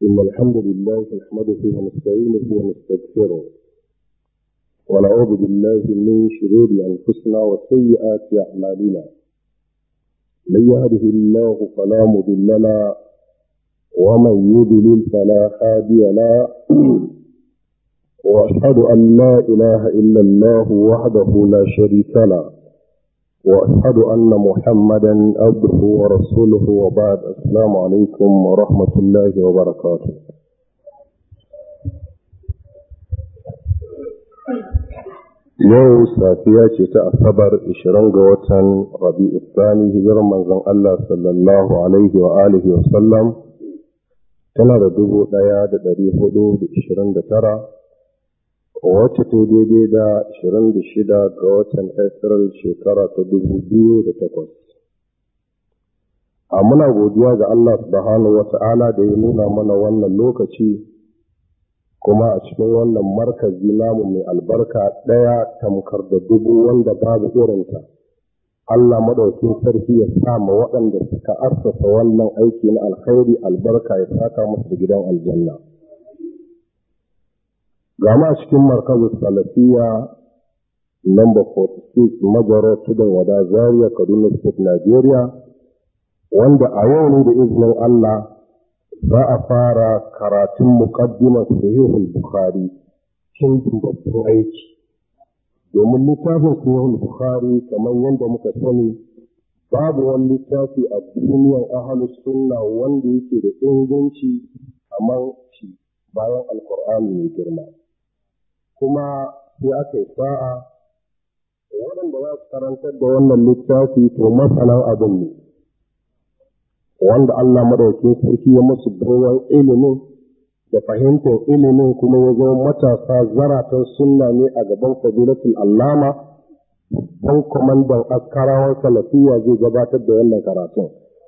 إن الحمد لله نحمده ونستعينه ونستغفره ونعوذ بالله من شرور أنفسنا وسيئات أعمالنا من يهده الله فلا مضل له ومن يضلل فلا هادي له وأشهد أن لا إله إلا الله وحده لا شريك له وأشهد أن محمدا عبده ورسوله وبعد السلام عليكم ورحمة الله وبركاته Yau safiya ce ta Asabar 20 ga watan Rabi'u Sani hijirar manzon Allah sallallahu alaihi wa alihi wa sallam tana da dubu ɗaya da ɗari hudu da ishirin da tara wacce ta daidai da ashirin da shida ga watan April shekara ta dubu biyu da takwas. A muna godiya ga Allah subhanahu wa ta'ala da ya nuna mana wannan lokaci kuma a cikin wannan markazi namu mai albarka ɗaya tamkar da dubu wanda babu irinta. Allah madaukin sarki ya sa ma waɗanda suka assasa wannan aiki na alkhairi albarka ya saka musu da gidan aljanna. Gama cikin markazin salafiya number 46 Majaro Tudun Wada Zaria Kaduna State Nigeria wanda a yau ne da izinin Allah za a fara karatun muqaddimar Sahihul Bukhari cin babban aiki. Domin littafin Sahihul Bukhari kamar yadda muka sani babu wani littafi a duniyar ahalus sunna wanda yake da inganci kamar shi bayan Alkur'ani mai girma. kuma sai aka yi sa'a waɗanda za su karantar da wannan littafi to masanan abin ne wanda Allah maɗaukin sarki ya musu baiwan ilimin da fahimtar ilimin kuma ya zama matasa zaratan sunna ne a gaban fadilatul allama dan kwamandan askarawan salafiya zai gabatar da wannan karatun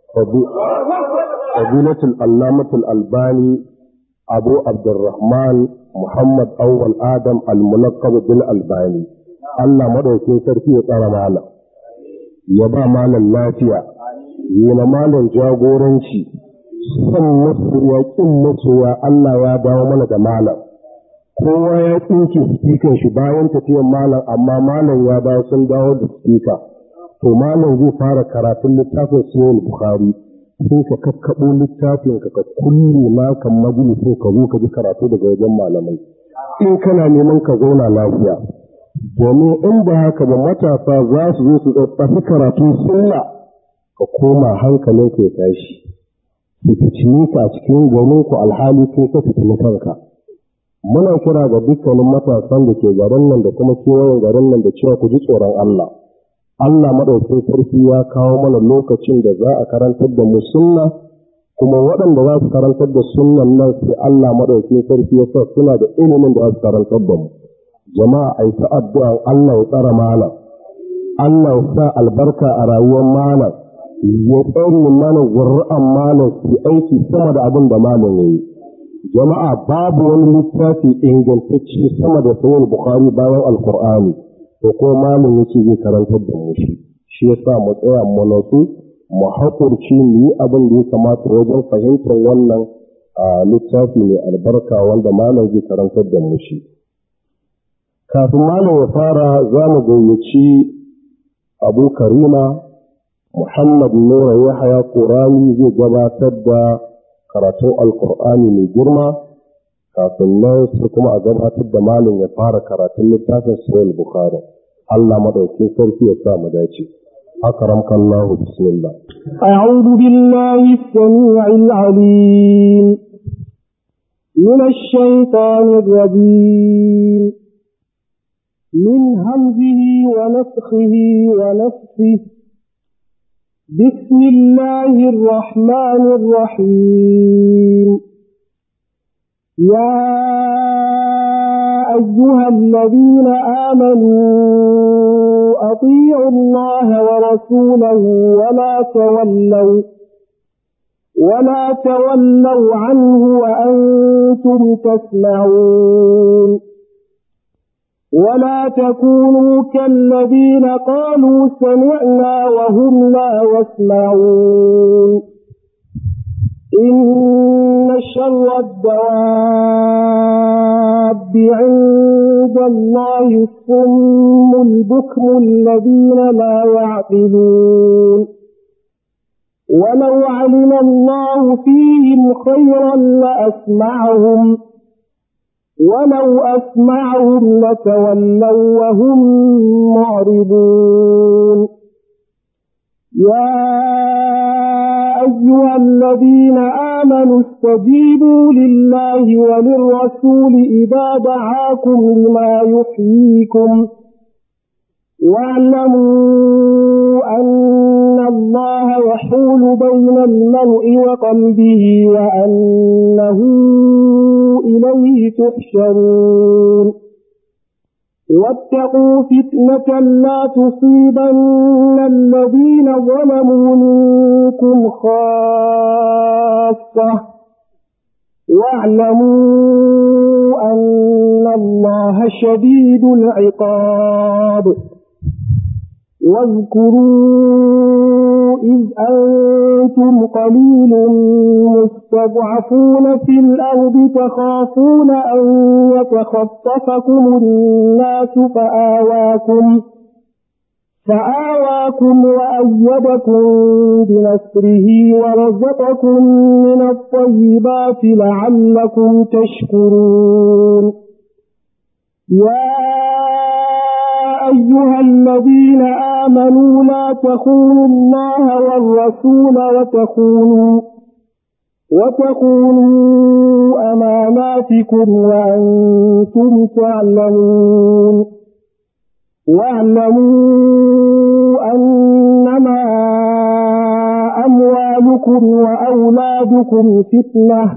fadilatul allamatul albani abu abdurrahman Muhammad Awwal Adam al-Munaqqab bil Albani Allah madaukin sarki ya tsara malam ya ba malam lafiya yi na malam jagoranci son masoya kin masoya Allah ya dawo mana da malam kowa ya tsinke sifikan shi bayan tafiyar malam amma malam ya dawo sun dawo da sifika to malam zai fara karatun littafin sunan Bukhari sai ka kakkaɓo littafin ka ka kulle naka majalisin ka zo ka ji karatu daga wajen malamai in kana neman ka zauna lafiya domin in ba haka ba matasa za su zo su tafi karatun sunna ka koma hankalin ka ya tashi su fitini ka a cikin gwanin ku alhali ko ka fitini kanka muna kira ga dukkanin matasan da ke garin nan da kuma kewayen garin nan da cewa ku ji tsoron Allah Allah maɗaukin sarki ya kawo mana lokacin da za a karantar da mu sunna kuma waɗanda za su karantar da sunnan nan sai Allah maɗaukin sarki ya sa suna da ilimin da za su karantar da mu jama'a ai ta addu'a Allah ya tsara malam Allah ya sa albarka a rayuwar malam ya tsare mana zurra'an malam su aiki sama da abin da malam ya yi jama'a babu wani littafi ingantacce sama da sahih bukhari bayan alqur'ani to ko malam yake zai karantar da mu shi shi yasa mu tsaya mu natsu mu haƙurci mu yi abin da ya kamata wajen fahimtar wannan littafi mai albarka wanda malam zai karantar da mu shi kafin malam ya fara za mu gayyaci abu karima muhammad nura yahaya qurani zai gabatar da karatun alkur'ani mai girma kafin nan sai kuma a gabatar da malin ya fara karatun littafin sahih bukhari Allah madaukin sarki ya sa mu dace أكرمك الله بسم الله أعوذ بالله السميع العليم من الشيطان الرجيم من همزه ونفخه ونفسه بسم الله الرحمن الرحيم يا أيها الذين آمنوا أطيعوا الله ورسوله ولا تولوا ولا تولوا عنه وأنتم تسمعون ولا تكونوا كالذين قالوا سمعنا وهم لا يسمعون إن شر الدواب عند الله الصم البكم الذين لا يعقلون ولو علم الله فيهم خيرا لأسمعهم ولو أسمعهم لتولوا وهم معرضون يا أيها الذين آمنوا استجيبوا لله وللرسول إذا دعاكم لما يحييكم واعلموا أن الله يحول بين المرء وقلبه وأنه إليه تحشرون واتقوا فتنة لا تصيبن الذين ظلموا منكم خاصة واعلموا أن الله شديد العقاب واذكروا إذ أنتم قليل مستضعفون في الأرض تخافون أن يتخطفكم الناس فآواكم فآواكم وأيدكم بنصره ورزقكم من الطيبات لعلكم تشكرون يا أيها الذين آمنوا لا تخونوا الله والرسول وتخونوا وتخونوا أماناتكم وأنتم تعلمون واعلموا أنما أموالكم وأولادكم فتنة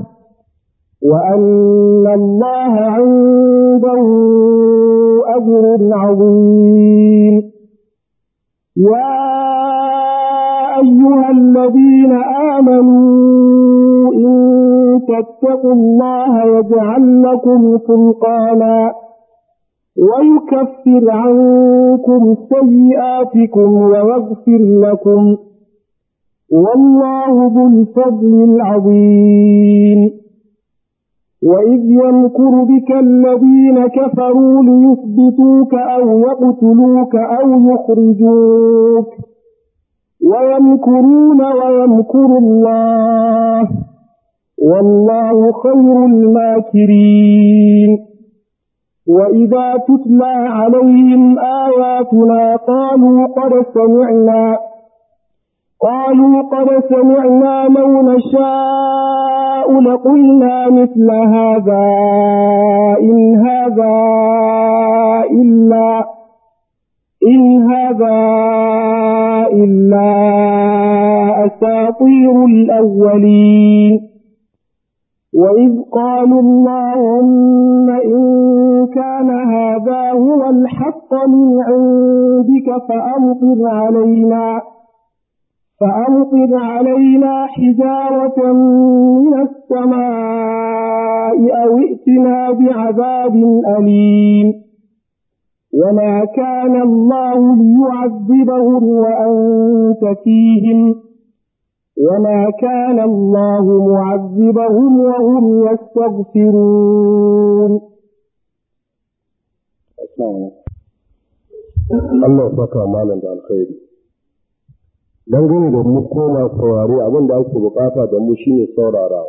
وأن الله عنده أجر عظيم يا أيها الذين آمنوا إن تتقوا الله يجعل لكم فرقانا ويكفر عنكم سيئاتكم ويغفر لكم والله ذو الفضل العظيم وإذ يمكر بك الذين كفروا ليثبتوك أو يقتلوك أو يخرجوك ويمكرون ويمكر الله والله خير الماكرين وإذا تتلى عليهم آياتنا قالوا قد سمعنا قالوا قد سمعنا لو نشاء لقلنا مثل هذا إن هذا إلا إن هذا إلا أساطير الأولين وإذ قالوا اللهم إن كان هذا هو الحق من عندك فأمطر علينا فأمطر علينا حجارة من السماء أو ائتنا بعذاب أليم وما كان الله ليعذبهم وأنت فيهم وما كان الله معذبهم وهم يستغفرون Allah ya saka malam da alkhairi. Dangane da mu koma saurare abin da ake bukata da mu shine saurarawa.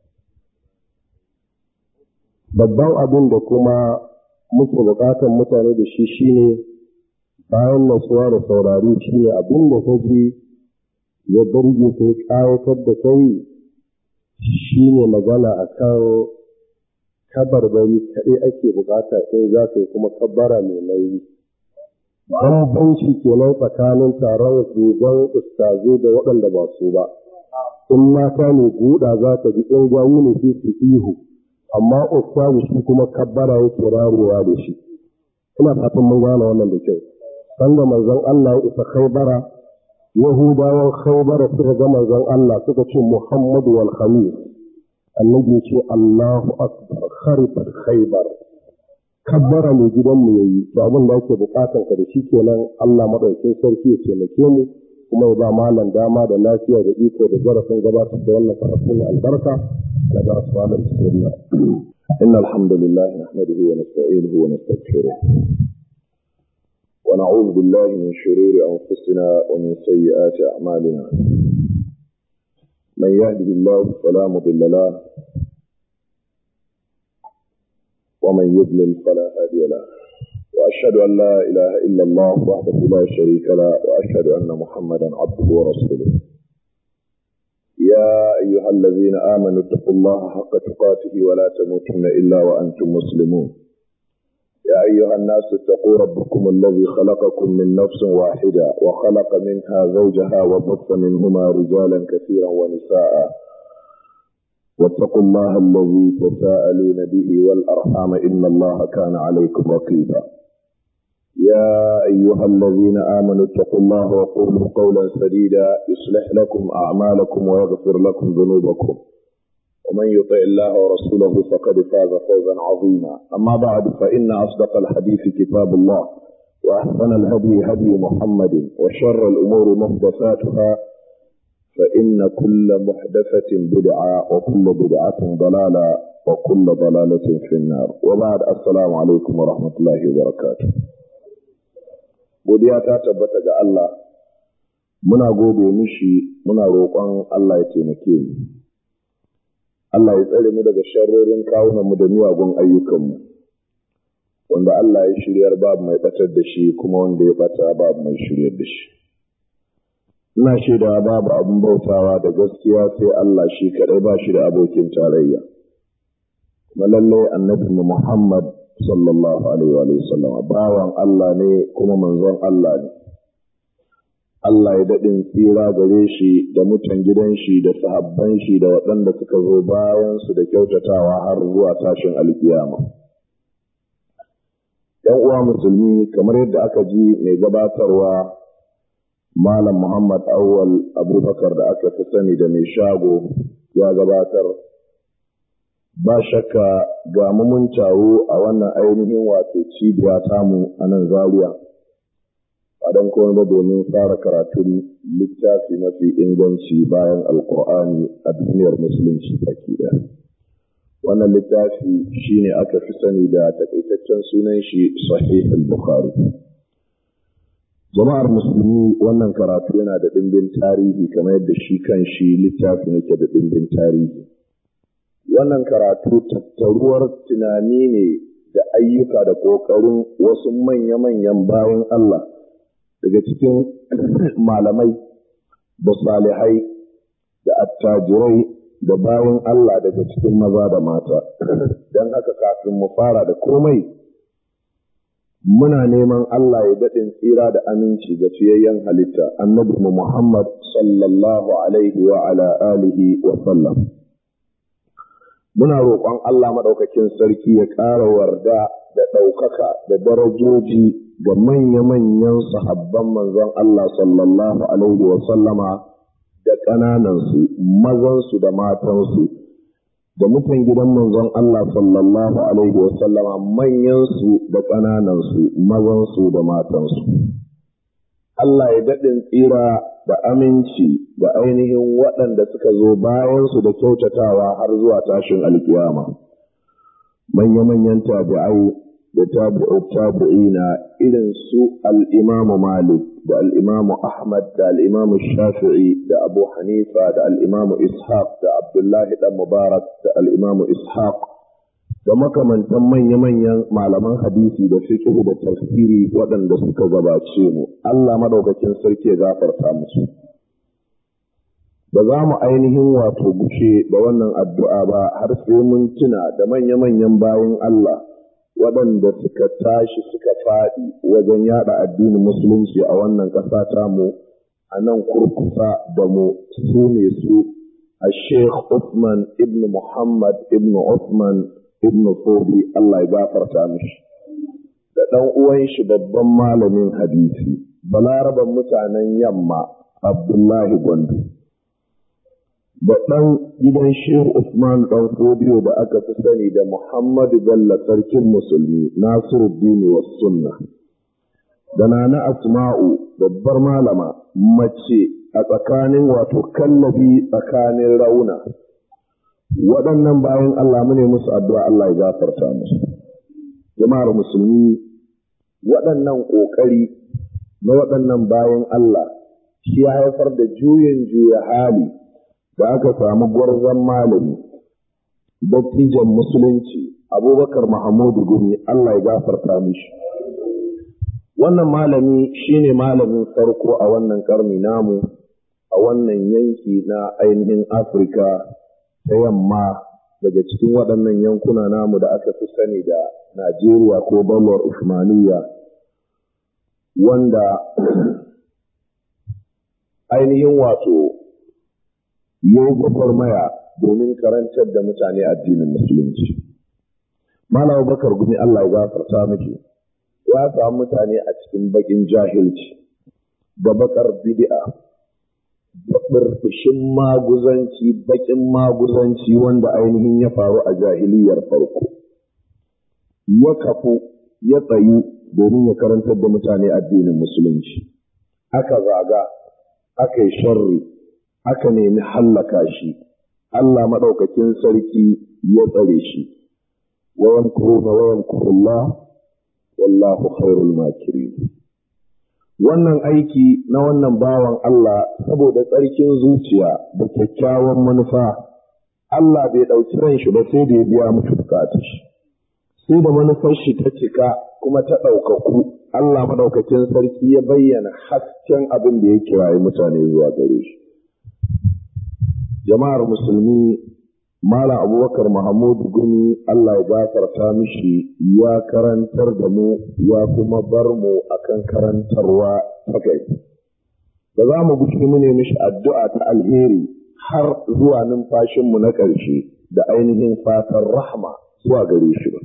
Babban abin da kuma muke bukatar mutane da shi shine bayan nasuwa da saurari shine abin da ka ji ya burge ka ya ƙawatar da kai shine magana akan kabarbari kaɗai ake bukata sai za ka yi kuma kabbara mai nauyi. bambanci kenan tsakanin taron dogon ustazu da waɗanda ba su ba in mata ne buɗa za ka ji in gwayi ne sai su ihu amma ustazu shi kuma kabbara yake rarewa da shi ina fatan mun gane wannan da kyau sanda manzon Allah ya isa khaybara yahudawan khaybara suka ga manzon Allah suka ce Muhammadu wal khamis annabi ya ce Allahu akbar kharifat khaybar kabbara mai gidanmu ya yi to abin da ake bukatan ka da shi kenan Allah madaukakin sarki ya taimake mu kuma ya ba malam dama da lafiya da iko da zarafin gabatar da wannan karatu na albarka na ga malam bismillah إن الحمد لله نحمده ونستعينه ونستغفره ونعوذ بالله من شرور أنفسنا ومن سيئات أعمالنا من يهده الله فلا مضل له ومن يضلل فلا هادي له وأشهد أن لا إله إلا الله وحده لا شريك له وأشهد أن محمدا عبده ورسوله يا أيها الذين آمنوا اتقوا الله حق تقاته ولا تموتن إلا وأنتم مسلمون يا أيها الناس اتقوا ربكم الذي خلقكم من نفس واحدة وخلق منها زوجها وبث منهما رجالا كثيرا ونساء واتقوا الله الذي تساءلون به والأرحام إن الله كان عليكم رقيبا يا أيها الذين آمنوا اتقوا الله وقولوا قولا سديدا يصلح لكم أعمالكم ويغفر لكم ذنوبكم ومن يطع الله ورسوله فقد فاز فوزا عظيما أما بعد فإن أصدق الحديث كتاب الله وأحسن الهدي هدي محمد وشر الأمور محدثاتها فإن كل محدثة بدعة وكل بدعة ضلالة وكل ضلالة في النار وبعد السلام عليكم ورحمة الله وبركاته godiya ta tabbata ga Allah muna gode mishi muna roƙon Allah ya taimake mu Allah ya tsare mu daga sharrorin kawunan mu da miyagun ayyukanmu wanda Allah ya shiryar babu mai batar da shi kuma wanda ya bata babu mai shiryar da shi ina shaida babu abin bautawa da gaskiya sai Allah shi kadai ba shi da abokin tarayya kuma lallai annabi Muhammad sallallahu alaihi wa sallam bawan Allah ne kuma manzon Allah ne Allah ya daɗin tsira gare shi da mutan gidan shi da sahabban shi da waɗanda suka zo bayan su da kyautatawa har zuwa tashin alkiyama. ‘Yan uwa musulmi kamar yadda aka ji mai gabatarwa Malam Muhammad Awwal Abubakar da aka fi sani da mai shago ya gabatar. ba shakka ga mun taro a wannan ainihin wato cibiya tamu a nan zaria a don kuma ba domin fara karatun littafi mafi inganci bayan alkur'ani a duniyar musulunci baki ɗaya wannan littafi shine aka fi sani da takaitaccen sunan shi sahih al-bukhari jama'ar musulmi wannan karatu yana da ɗimbin tarihi kamar yadda shi kan shi littafin yake da ɗimbin tarihi wannan karatu tattaruwar tunani ne da ayyuka da ƙoƙarin wasu manya-manyan bayan Allah daga cikin malamai da salihai da attajirai da bayan Allah daga cikin maza da mata don haka kafin mu fara da komai muna neman Allah ya daɗin tsira da aminci ga fiyayyen halitta annabi Muhammad sallallahu alaihi wa ala alihi wa sallam. muna roƙon Allah maɗaukakin sarki ya ƙara warda da ɗaukaka da darajoji ga manya-manyan sahabban manzon Allah sallallahu Alaihi wasallama da ƙananansu, mazansu da matansu, da mutan gidan manzon Allah sallallahu Alaihi wasallama manyansu da ƙananansu, mazansu da matansu. Allah ya daɗin tsira da aminci da ainihin waɗanda suka zo bayansu da kyautatawa har zuwa tashin alkiyama. Manya-manyan tabi'ai da tabi'u tabi'ina irin su al'imamu Malik da al'imamu Ahmad da al'imamu Shafi'i da Abu Hanifa da al'imamu Ishaq da Abdullahi ɗan Mubarak da al'imamu Ishaq da makamantan manya-manyan malaman hadisi da fiqh da tafsiri waɗanda suka gabace mu Allah madaukakin sarki ya gafarta musu ba za mu ainihin wato gushe da wannan addu'a ba har sai mun tuna da manya-manyan bayan Allah waɗanda suka tashi suka faɗi wajen yada addinin musulunci a wannan ƙasa tamu a nan kurkusa da mu su ne su a Sheikh Uthman ibn Muhammad ibn Uthman ibn Fodi Allah ya gafarta mishi da ɗan uwan shi babban malamin hadisi balaraban mutanen yamma Abdullahi Gwandu da ɗan gidan Shehu Usman ɗan Fodiyo da aka fi sani da Muhammadu Bello sarkin musulmi Nasiruddin wa sunna da na asma'u babbar malama mace a tsakanin wato kallabi tsakanin rauna waɗannan bayan Allah mu ne musu addu'a Allah ya gafarta musu jama'ar musulmi waɗannan ƙoƙari na waɗannan bayan Allah shi ya haifar da juyin juya hali da aka samu gwarzon malami dattijan musulunci abubakar mahamudu gumi Allah ya gafarta mishi wannan malami shine malamin farko a wannan karni namu a wannan yanki na ainihin afirka ta yamma daga cikin waɗannan yankuna namu da aka fi sani da najeriya ko balwar usmaniya wanda ainihin wato ya gwagwarmaya domin karantar da mutane addinin musulunci malam bakar gumi allah ya gafarta miki ya samu mutane a cikin bakin jahilci da bakar bid'a da burbushin maguzanci bakin maguzanci wanda ainihin ya faru a jahiliyar farko ya kafu ya tsayu domin ya karantar da mutane addinin musulunci aka zaga aka yi sharri aka nemi hallaka shi Allah maɗaukakin sarki ya tsare shi wa yamkuruna wa yamkurullah wallahu khairul makirin wannan aiki na wannan bawan Allah saboda tsarkin zuciya da kyakkyawan manufa Allah bai ɗauki ran shi ba sai da ya biya mutu bukatu shi sai da manufar shi ta cika kuma ta ɗaukaku Allah maɗaukakin sarki ya bayyana hasken abin da ya kirayi mutane zuwa gare shi jama'ar musulmi Malam Abubakar Mahamudu Gumi Allah ya gafarta mishi ya karantar da mu ya kuma bar mu akan karantarwa ta gari. Ba za mu gushi mu ne mishi addu'a ta alheri har zuwa numfashinmu na ƙarshe da ainihin fatan rahma zuwa gare shi ba.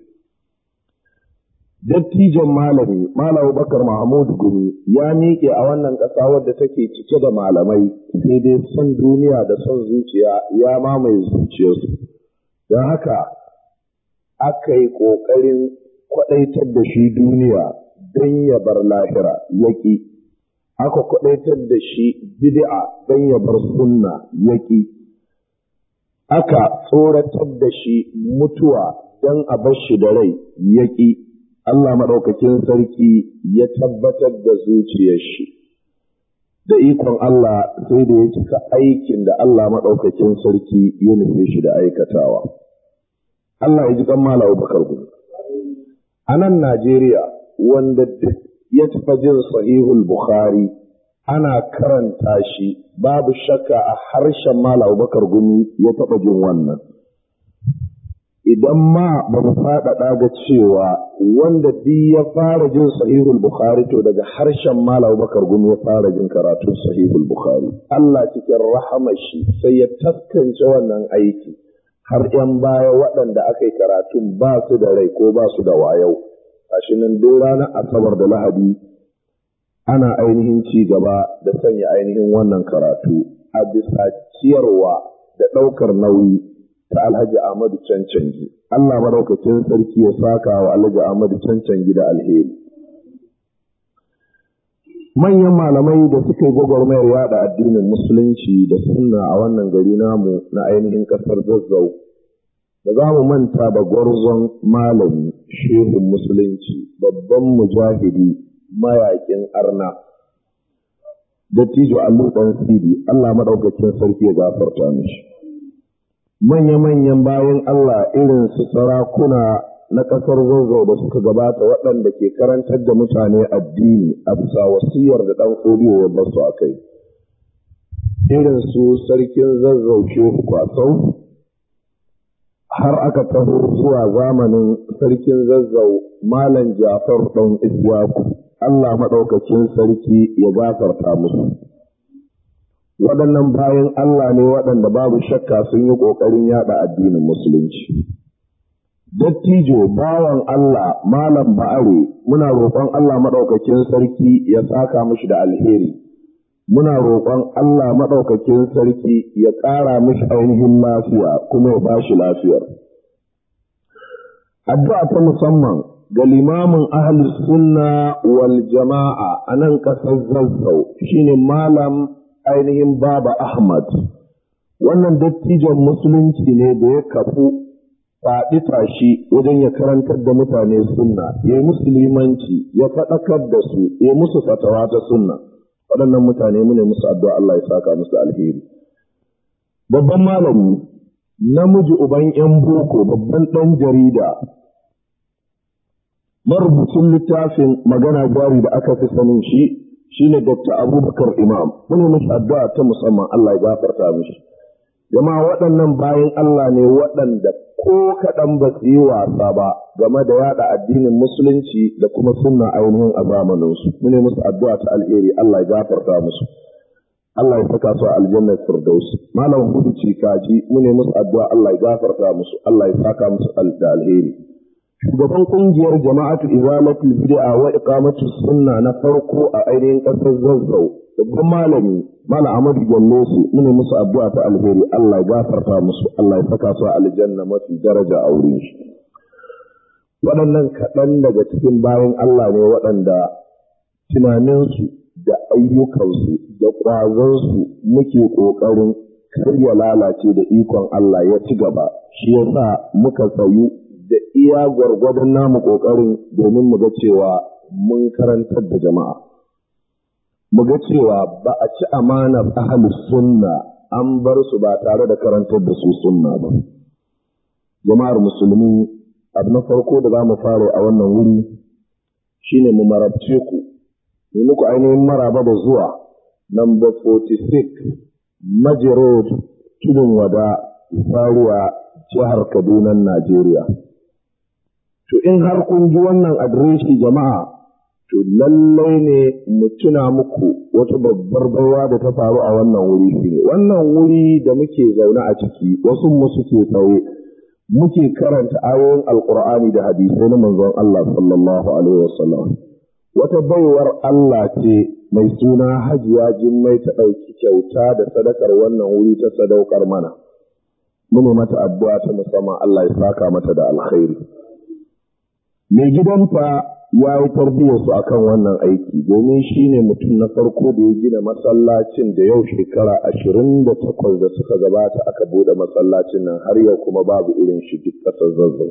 Dattijan malami, Malam Abubakar Mahamudu Gumi ya miƙe a wannan ƙasa wadda take cike da malamai sai dai son duniya da son zuciya ya mamaye zuciyarsu. Don haka aka yi ƙoƙarin kwaɗaitar da shi duniya don ya bar lahira yaƙi. Aka kwaɗaitar da shi bid'a don ya bar sunna yaƙi. Aka tsoratar da shi mutuwa don a bar shi da rai yaƙi. Allah maɗaukakin sarki ya tabbatar da zuciyar shi. Da ikon Allah sai da ya cika aikin da Allah maɗaukakin sarki ya nufe shi da aikatawa. Allah ya ji kan Malam Bakar Gumi. A nan Najeriya wanda duk ya taɓa jin sahihul Bukhari ana karanta shi babu shakka a harshen Malam Bakar Gumi ya taɓa jin wannan. idan ma ba mu faɗaɗa ga cewa wanda duk ya fara jin sahihul bukhari to daga harshen malam bakar gumi ya fara jin karatun sahihul bukhari Allah cikin rahamar shi sai ya taskance wannan aiki har yan baya waɗanda aka yi karatun ba su da rai ko ba su da wayau gashi nan duk ranar asabar da lahadi ana ainihin ci gaba da sanya ainihin wannan karatu a bisa ciyarwa da ɗaukar nauyi ta Alhaji Ahmadu Cancangi. Allah madaukakin sarki ya saka wa Alhaji Ahmadu Cancangi da alheri. Manyan malamai da suka yi gwagwarmayar yada addinin musulunci da sunna a wannan gari namu na ainihin ƙasar zazzau. Da za mu manta da gwarzon malami, shehun musulunci, babban mujahidi, mayaƙin arna. Dattijo Allu ɗan Sidi, Allah maɗaukakin sarki ya gafarta mishi. manya-manyan bayan Allah irin su sarakuna na ƙasar zazzau da suka gabata waɗanda ke karantar da mutane addini a bisa wasiyar da ɗan fodiyo ya basu a kai. Irin su sarkin zazzau shehu kwasau har aka taho zuwa zamanin sarkin zazzau Malam Jafar ɗan Isyaku, Allah maɗaukacin sarki ya gafarta musu. waɗannan bayan Allah ne waɗanda babu shakka sun yi ƙoƙarin yaɗa addinin musulunci. Dattijo bawan Allah malam ba'are muna roƙon Allah maɗaukakin sarki ya saka mishi da alheri. Muna roƙon Allah maɗaukakin sarki ya ƙara mishi ainihin lafiya kuma ya bashi lafiyar. Addu'a ta musamman ga limamin ahlus sunna wal jama'a a nan ƙasar zazzau shine malam ainihin baba ahmad wannan dattijon musulunci ne da ya kafu faɗi tashi wajen ya karantar da mutane sunna ya yi musulmanci ya faɗakar da su ya musu fatawa ta sunna waɗannan mutane mu ne musu addu'a Allah ya saka musu alheri babban malami namiji uban ‘yan boko babban ɗan jarida marubucin littafin magana jari da aka fi sanin shi shine Dr. Abubakar Imam mune mishi addu'a ta musamman Allah ya gafarta mishi jama'a waɗannan bayan Allah ne waɗanda ko kaɗan ba su yi wasa ba game da yada addinin musulunci da kuma sunna ainihin a zamaninsu mune musu addu'a ta alheri Allah ya gafarta musu Allah ya saka su a aljannar firdaus malam hudu kaji mune musu addu'a Allah ya gafarta musu Allah ya saka musu da alheri shugaban kungiyar jama'atu izalatul bid'a wa iqamatu sunna na farko a ainihin kasar zazzau babban malami malam Ahmadu Jallosu mune musu addu'a ta alheri Allah ya gafarta musu Allah ya saka su a aljanna mafi daraja a wurin shi waɗannan kaɗan daga cikin bayan Allah ne waɗanda tunaninsu da ayyukansu da ƙwazonsu muke ƙoƙarin kar ya lalace da ikon Allah ya ci gaba shi yasa muka tsayu da iya gwargwadon namu ƙoƙarin domin mu ga cewa mun karantar da jama'a mu ga cewa ba a ci amanar ahalus sunna an bar su ba tare da karantar da su sunna ba jama'ar musulmi abu na farko da za mu fara a wannan wuri shine mu marabce ku yi muku ainihin maraba da zuwa number 46 Maji Road tudun wada Zaria jihar Kaduna Najeriya to in har kun ji wannan adireshi jama'a to lallai ne mu tuna muku wata babbar baiwa da ta faru a wannan wuri shine wannan wuri da muke zaune a ciki wasu mu suke tsaye muke karanta ayoyin alkur'ani da hadisai na manzon Allah sallallahu alaihi wasallam wata baiwar Allah ce mai suna hajiya jimmai ta ɗauki kyauta da sadakar wannan wuri ta sadaukar mana mune mata addu'a ta musamman Allah ya saka mata da alkhairi mai gidanta ya yi tarbiyyarsu a kan wannan aiki domin shi ne mutum na farko da ya gina masallacin da yau shekara ashirin da takwas da suka gabata aka bude masallacin nan har yau kuma babu irin shi duk ƙasar zazzau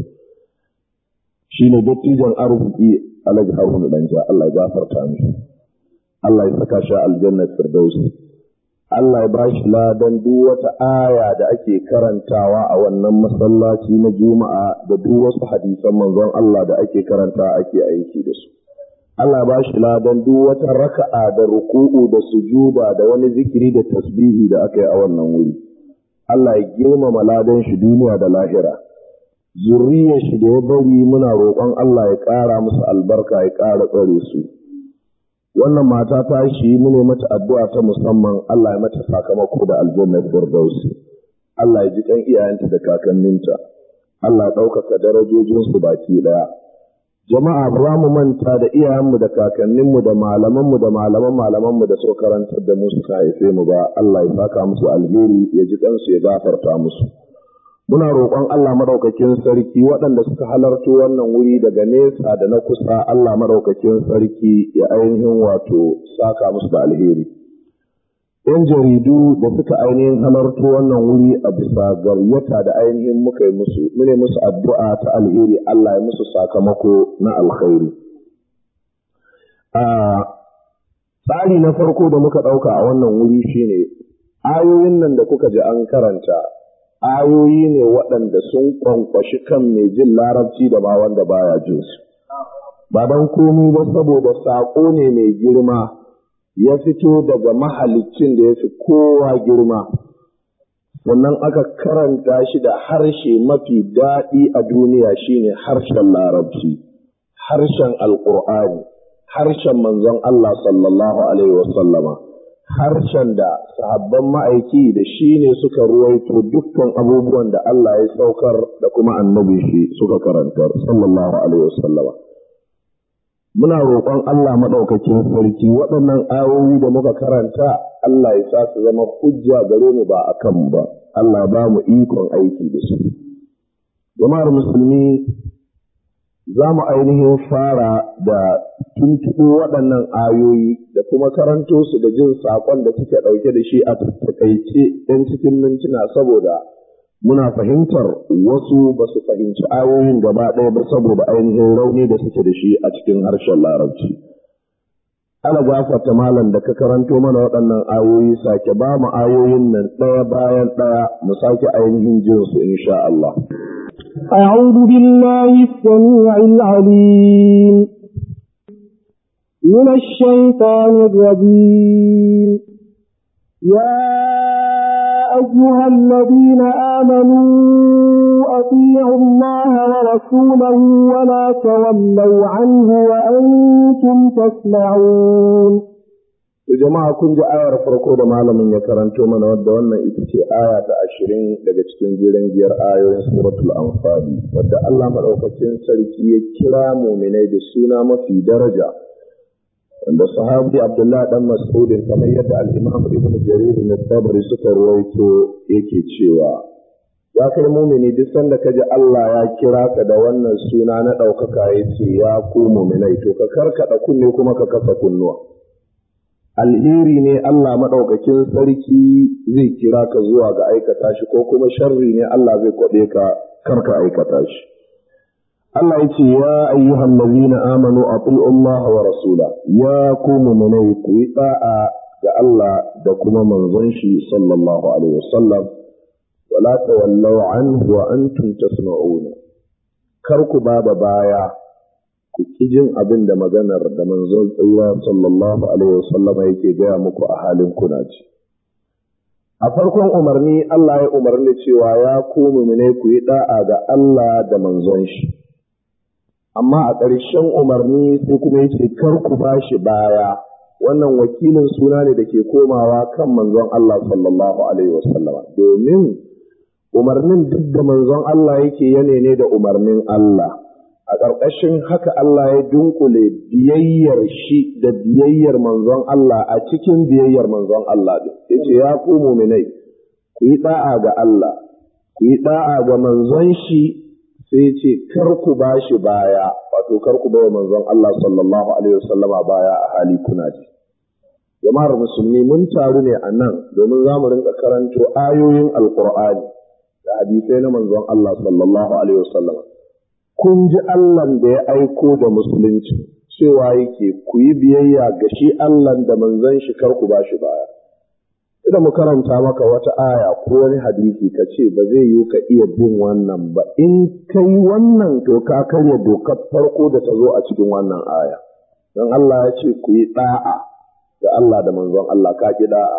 shi ne dattijan arziki alhaji haruna danja Allah ya gafarta mishi Allah ya saka shi aljannar firdausi Allah ya bashi ladan duk wata aya da ake karantawa a wannan masallaci na Juma'a da duk wasu hadisan manzon Allah da ake karanta ake aiki da su. Allah ya bashi ladan duk wata raka'a da ruku'u da sujuda da wani zikiri da tasbihi da aka yi a wannan wuri. Allah ya girmama ladan shi duniya da lahira. Zurriyar shi da ya bari muna roƙon Allah ya ƙara musu albarka ya ƙara tsare su. wannan mata ta shi mune mata addu'a ta musamman Allah ya mata sakamako da aljannar firdausi Allah ya ji kan iyayenta da kakanninta Allah ya ɗaukaka darajojinsu baki ɗaya jama'a ba mu manta da iyayenmu da kakanninmu da malamanmu da malaman malamanmu da suka karantar da mu suka haife mu ba Allah ya saka musu alheri ya ji kansu ya gafarta musu muna roƙon Allah madaukakin sarki waɗanda suka halarci wannan wuri daga nesa da na kusa Allah madaukakin sarki ya ainihin wato saka musu da alheri. ‘Yan jaridu da suka ainihin halarci wannan wuri a bisa gayyata da ainihin muka yi musu, mune musu addu'a ta alheri Allah ya musu sakamako na alkhairi. Tsari na farko da muka ɗauka a wannan wuri shine ayoyin nan da kuka ji an karanta ayoyi ne waɗanda sun kwankwashi kan mai jin larabci da ma wanda baya jin su. Ba don komi ba saboda saƙo ne mai girma ya fito daga mahalicin da ya fi kowa girma. Sannan aka karanta shi da harshe mafi daɗi a duniya shine harshen larabci, harshen alƙur'ani, harshen manzon Allah sallallahu Alaihi wasallama. harshen da sahabban ma'aiki da shi ne suka ruwaito dukkan abubuwan da Allah ya saukar da kuma annabi shi suka karantar sallallahu alaihi wasallama muna roƙon Allah maɗaukakin sarki waɗannan ayoyi da muka karanta Allah ya sa su zama hujja gare mu ba a kan ba Allah ba mu ikon aiki da su jama'ar musulmi za mu ainihin fara da tuntuɓo waɗannan ayoyi da kuma karanto su da jin saƙon da suke ɗauke da shi a taƙaice ɗan cikin mintuna saboda muna fahimtar wasu ba su fahimci ayoyin gaba ɗaya ba saboda ainihin rauni da suke da shi a cikin harshen larabci. Ana gafarta malam da ka karanto mana waɗannan ayoyi sake ba mu ayoyin nan ɗaya bayan ɗaya mu sake ainihin jin su insha Allah. أعوذ بالله السميع العليم من الشيطان الرجيم يا أيها الذين آمنوا أطيعوا الله ورسوله ولا تولوا عنه وأنتم تسمعون jama'a kun ji ayar farko da malamin ya karanto mana wadda wannan ita ce aya ta ashirin daga cikin jiran giyar ayoyin suratul anfali wadda Allah maɗaukacin sarki ya kira muminai da suna mafi daraja wanda sahabi Abdullah dan Mas'udin kamar yadda al-Imam Ibn Jarir na Tabari suka rawaito yake cewa ya kai mumini duk sanda kaji Allah ya kira ka da wannan suna na ɗaukaka ya ce ya ku muminai to ka karkaɗa kunne kuma ka kasa kunnuwa alheri ne Allah maɗaukakin sarki zai kira ka zuwa ga aikata shi ko kuma sharri ne Allah zai kwaɓe ka karka aikata shi. Allah ya ce ya ayyuhan ladina amanu ati'u Allah wa rasula ya ku mu'minai ku yi da'a ga Allah da kuma manzon shi sallallahu alaihi wasallam wala tawallaw anhu wa antum tasma'una kar ku ba da baya ku ki jin abin da maganar da manzon tsira sallallahu alaihi wasallama yake gaya muku a halin kuna ci. A farkon umarni Allah ya umarni cewa ya ku mumine ku yi da'a ga Allah da manzon shi. Amma a ƙarshen umarni sai kuma yake kar ku ba shi baya wannan wakilin suna ne da ke komawa kan manzon Allah sallallahu alaihi wasallama domin umarnin duk da manzon Allah yake yane ne da umarnin Allah. a ƙarƙashin haka Allah ya dunkule biyayyar shi da biyayyar manzon Allah a cikin biyayyar manzon Allah ɗin. Ya ce, Ya ku muminai, ku yi ɗa'a ga Allah, ku yi ɗa'a ga manzon shi sai ce, Kar ku ba shi baya, wato kar ku bawa manzon Allah sallallahu Alaihi wasallama baya a hali kuna ji. Jama'ar musulmi mun taru ne a nan domin za mu rinka karanto ayoyin Alƙur'ani da hadisai na manzon Allah sallallahu Alaihi wasallama. kun ji Allahn da ya aiko da musulunci cewa yake ku yi biyayya ga shi Allahn da manzon shi kar ku ba shi baya. Ida mu karanta maka wata aya ko wani hadisi ka ce ba zai yiwu ka iya bin wannan ba in kai wannan to ka karya dokar farko da ta zo a cikin wannan aya. Don Allah ya ce ku yi ɗa'a ga Allah da manzon Allah ka ki ɗa'a.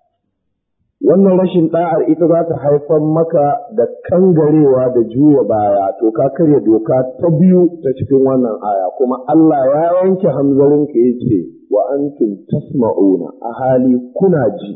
wannan rashin ɗa'ar ita za ta haifar maka da kangarewa da juya baya to ka karya doka ta biyu ta cikin wannan aya kuma Allah ya yanke hamzarin ka yace wa antum tasma'una a hali kuna ji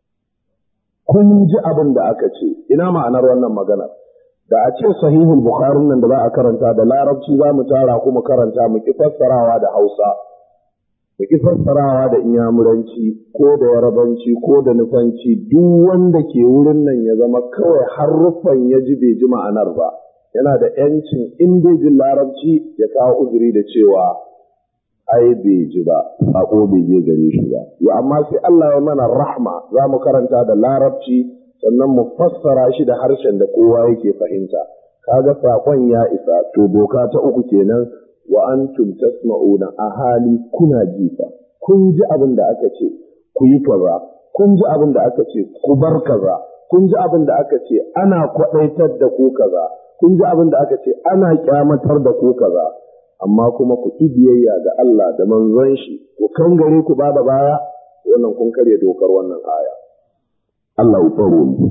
kun ji abin da aka ce ina ma'anar wannan magana da a ce sahihul bukhari nan da za a karanta da larabci za mu tara kuma karanta mu ki fassarawa da hausa da ki fassarawa da inyamuranci ko da yarabanci ko da nufanci duk wanda ke wurin nan ya zama kawai haruffan ya ji bai ji ma'anar ba yana da yancin in bai ji larabci ya kawo uzuri da cewa ai bai ji ba sako bai je gare shi ba ya amma sai Allah ya mana rahma za mu karanta da larabci sannan mu fassara shi da harshen da kowa yake fahimta kaga sakon ya isa to doka ta uku kenan wa antum tasma'una a hali kuna jifa kun ji abin da aka ce ku yi kaza kun ji abin da aka ce ku bar kaza kun ji abin da aka ce ana kwadaitar da ku kaza kun ji abin da aka ce ana kyamatar da ku kaza amma kuma ku ki biyayya ga Allah da manzon shi ku kangare ku ba da baya wannan kun karya dokar wannan aya Allah ya tsaro mu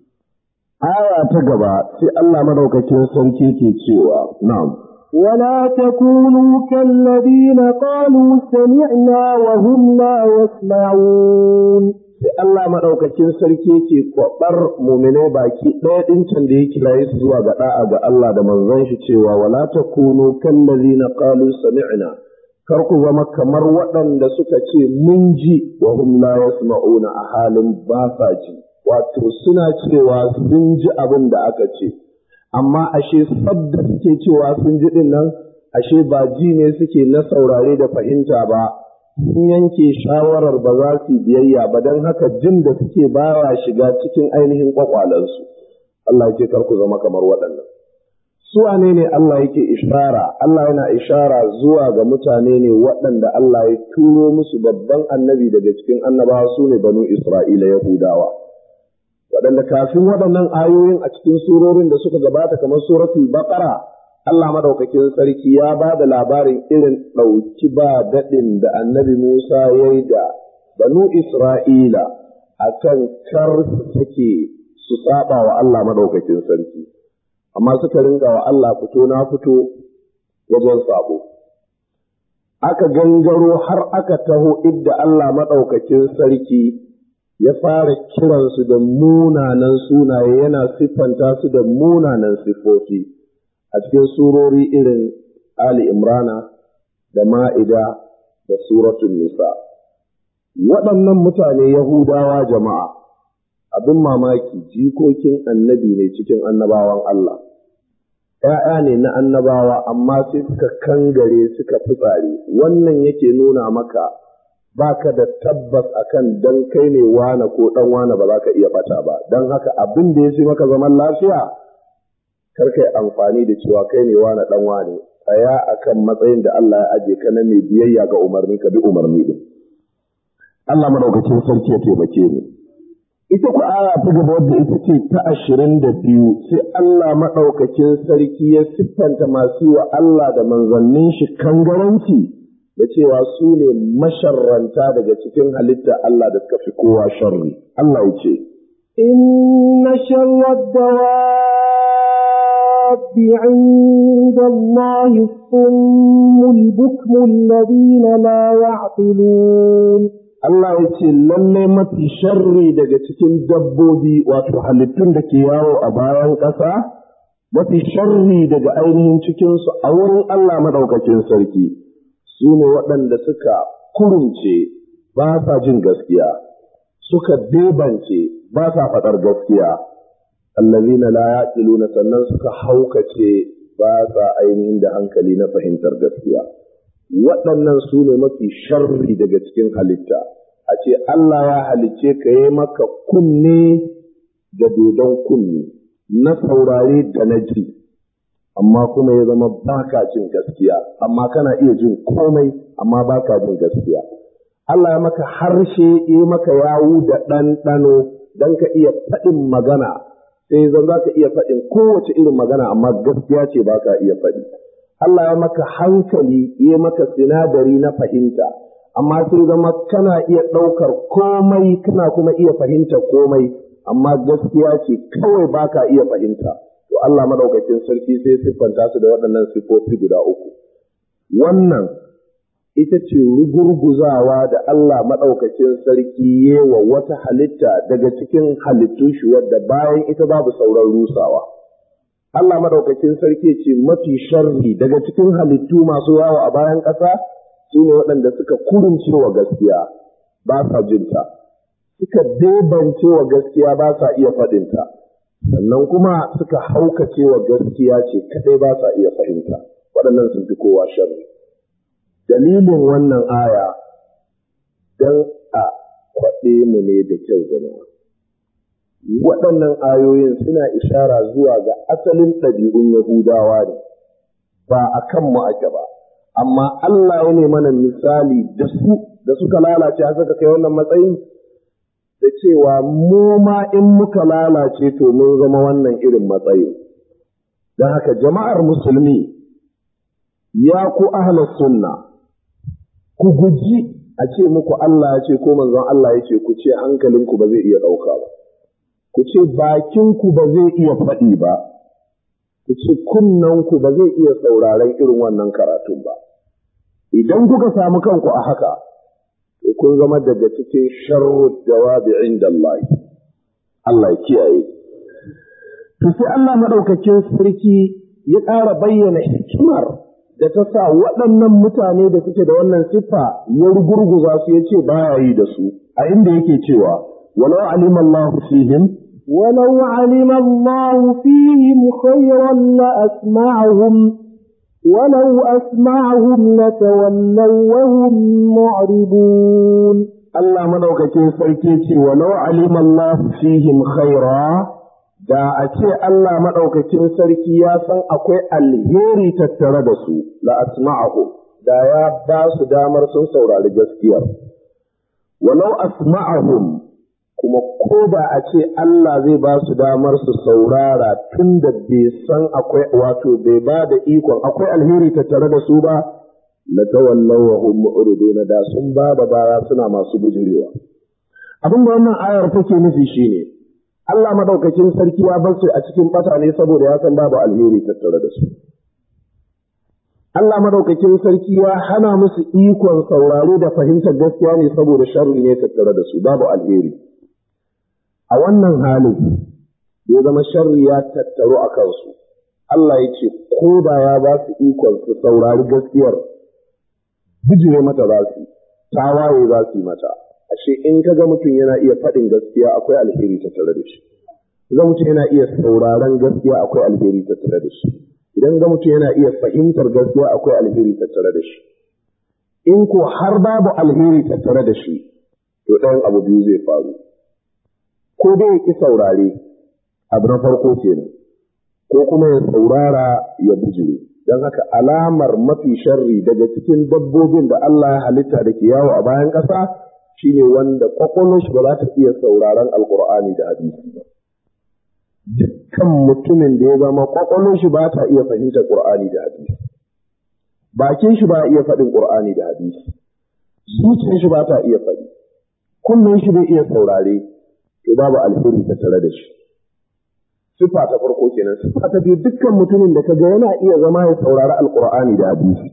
aya ta gaba sai Allah madaukakin sarki ke cewa na'am ولا تكونوا كالذين قالوا سمعنا وهم لا يسمعون sai Allah maɗaukacin sarki yake kwaɓar mumine baki ɗaya ɗin can da ya kiraye su zuwa ga ɗa'a ga Allah da manzon shi cewa wala takunu kallazina qalu sami'na kar ku zama kamar waɗanda suka ce mun ji wa hum la yasma'una a halin ba sa ji wato suna cewa sun ji abin da aka ce amma ashe sabda suke cewa sun ji din nan ashe ba ji ne suke na saurare da fahimta ba sun yanke shawarar ba za su biyayya ba don haka jin da suke bawa shiga cikin ainihin kwakwalansu Allah ya ce kar ku zama kamar waɗannan su wane ne Allah yake ishara Allah yana ishara zuwa ga mutane ne waɗanda Allah ya turo musu babban annabi daga cikin annabawa su ne banu Isra'ila Yahudawa waɗanda kafin waɗannan ayoyin a cikin surorin da suka gabata kamar suratul baqara Allah madaukakin sarki ya ba da labarin irin ɗauki ba daɗin da annabi Musa ya yi da banu Isra'ila akan kar suke su saba wa Allah madaukakin sarki amma suka ringa wa Allah fito na fito wajen sabo. Aka gangaro har aka taho idda Allah maɗaukakin sarki ya fara kiransu da munanan sunaye yana siffanta su da munanan siffofi a cikin surori irin Ali Imrana da Ma'ida da Suratun Nisa. Waɗannan mutane Yahudawa jama'a abin mamaki jikokin annabi ne cikin annabawan Allah. ‘Ya'ya ne na annabawa amma sai suka kangare suka fitsari, wannan yake nuna maka ba ka da tabbas akan dan kai ne wane ko ɗan wane ba za ka iya bata ba, don haka abin da ya ce maka zaman lafiya, kar kai amfani da cewa kai ne wane ɗan wane, tsaya akan matsayin da Allah ya aje ka na mai biyayya ga umarni ka bi umarni din. Allah madaukakin sarki ya taimake ni. ita ku aya ta gaba wadda ita ce ta ashirin da biyu sai Allah maɗaukakin sarki ya siffanta masu wa Allah da manzannin shi kangaranci da cewa su ne masharranta daga cikin halitta Allah da suka fi kowa sharri. Allah ya ce, Inna sharrar dawabi عند الله الصم البكم الذين لا يعقلون Allah ya ce lalle mafi sharri daga cikin dabbobi wato halittun da ke yawo a bayan ƙasa, mafi sharri daga ainihin cikinsu a wurin Allah maɗaukacin sarki, su ne waɗanda suka kurumce ba sa jin gaskiya, suka bebance ba sa faɗar gaskiya, allazina la yaqiluna sannan suka haukace ba sa ainihin da hankali na fahimtar gaskiya. waɗannan su ne mafi sharri daga cikin halitta a ce Allah ya halicce ka yi maka kunne da dodon kunne na saurare da na ji amma kuma ya zama baka jin gaskiya amma kana iya jin komai amma baka jin gaskiya Allah ya maka harshe ya maka yawu da ɗanɗano don ka iya faɗin magana sai zan za ka iya faɗin kowace irin magana amma gaskiya ce baka iya faɗi. Allah ya maka hankali ya maka sinadari na fahimta, amma sai zama kana iya ɗaukar komai kana kuma iya fahimta komai, amma gaskiya ce kawai baka iya fahimta. To Allah madaukakin sarki sai siffanta su da waɗannan siffofi guda uku. Wannan ita ce rugurguzawa da Allah maɗaukacin sarki yewa wata halitta daga cikin halittun shi wadda bayan ita babu sauran rusawa. Allah madaukakin sarki ce mafi sharri daga cikin halittu masu yawo a bayan ƙasa su ne waɗanda suka kurunce wa gaskiya ba sa jinta, suka debance wa gaskiya ba sa iya faɗinta, sannan kuma suka haukace wa gaskiya ce kaɗai ba sa iya fahimta, waɗannan sun fi kowa sharri. Dalilin wannan aya don a kwaɗe mu ne da kyau jama'a. waɗannan ayoyin suna ishara zuwa ga asalin ɗabi'un Yahudawa ne, ba a kanmu ake ba, amma Allah ya ne mana misali da su da suka lalace a suka kai wannan matsayin, da cewa mu ma in muka lalace to mun zama wannan irin matsayin. Don haka jama'ar musulmi ya ku ahlas sunna, ku guji a ce muku Allah ya ce ko manzon Allah ya ce ku ce hankalinku ba zai iya ɗauka ba. ku ce bakinku ba zai iya faɗi ba, ku ce kunnanku ba zai iya sauraron irin wannan karatun ba. Idan kuka samu kanku a haka, kun zama daga cikin sharrud jawabi inda Allah. Allah ya kiyaye. To sai Allah maɗaukakin sarki ya ƙara bayyana hikimar da ta sa waɗannan mutane da suke da wannan siffa ya rugurguza su ya ce baya yi da su, a inda yake cewa, walau alima Allah fihim ولو علم الله فيهم خيرا لأسمعهم ولو أسمعهم لتولوا وهم معرضون Allah madaukakin sarki ce walau alima Allah fihim khaira da a ce Allah madaukakin sarki ya san akwai alheri tattare da su la asma'ahu da ya ba su damar sun saurari gaskiyar walau asma'ahum kuma ko da a ce Allah zai ba su damar su saurara tun da bai san akwai wato bai ba da ikon akwai alheri tattare da su ba la tawallaw wa hum mu'ridun da sun ba da baya suna masu bujurewa abin da wannan ayar take nufi shine Allah madaukakin sarki ya bar su a cikin bata ne saboda ya san babu alheri tattare da su Allah madaukakin sarki ya hana musu ikon sauraro da fahimtar gaskiya ne saboda sharri ne tattare da su babu alheri a wannan halin ya zama sharri ya tattaru a kansu Allah ya ce ko da ya ba su ikon su saurari gaskiyar bijire mata za su tawaye za su yi mata ashe in ka ga mutum yana iya faɗin gaskiya akwai alheri tattare da shi ga mutum yana iya sauraron gaskiya akwai alheri tattare da shi idan ga mutum yana iya fahimtar gaskiya akwai alheri tattare da shi in ko har babu alheri tattare da shi to ɗayan abu biyu zai faru ko dai ya ƙi saurare abu na farko kenan ko kuma ya saurara ya bijire don haka alamar mafi sharri daga cikin dabbobin da Allah ya halitta da ke yawo a bayan ƙasa shine wanda kwakwalwar shi ba za ta iya sauraron alkur'ani da hadisi ba dukkan mutumin da ya zama kwakwalwar shi ba ta iya fahimtar qur'ani da hadisi bakin shi ba iya faɗin qur'ani da hadisi zuciyar shi ba ta iya faɗi kunnen shi bai iya saurare to babu alheri tattare da shi sifa ta farko kenan sifa ta biyu dukkan mutumin da kaga yana iya zama ya saurari alqur'ani da hadisi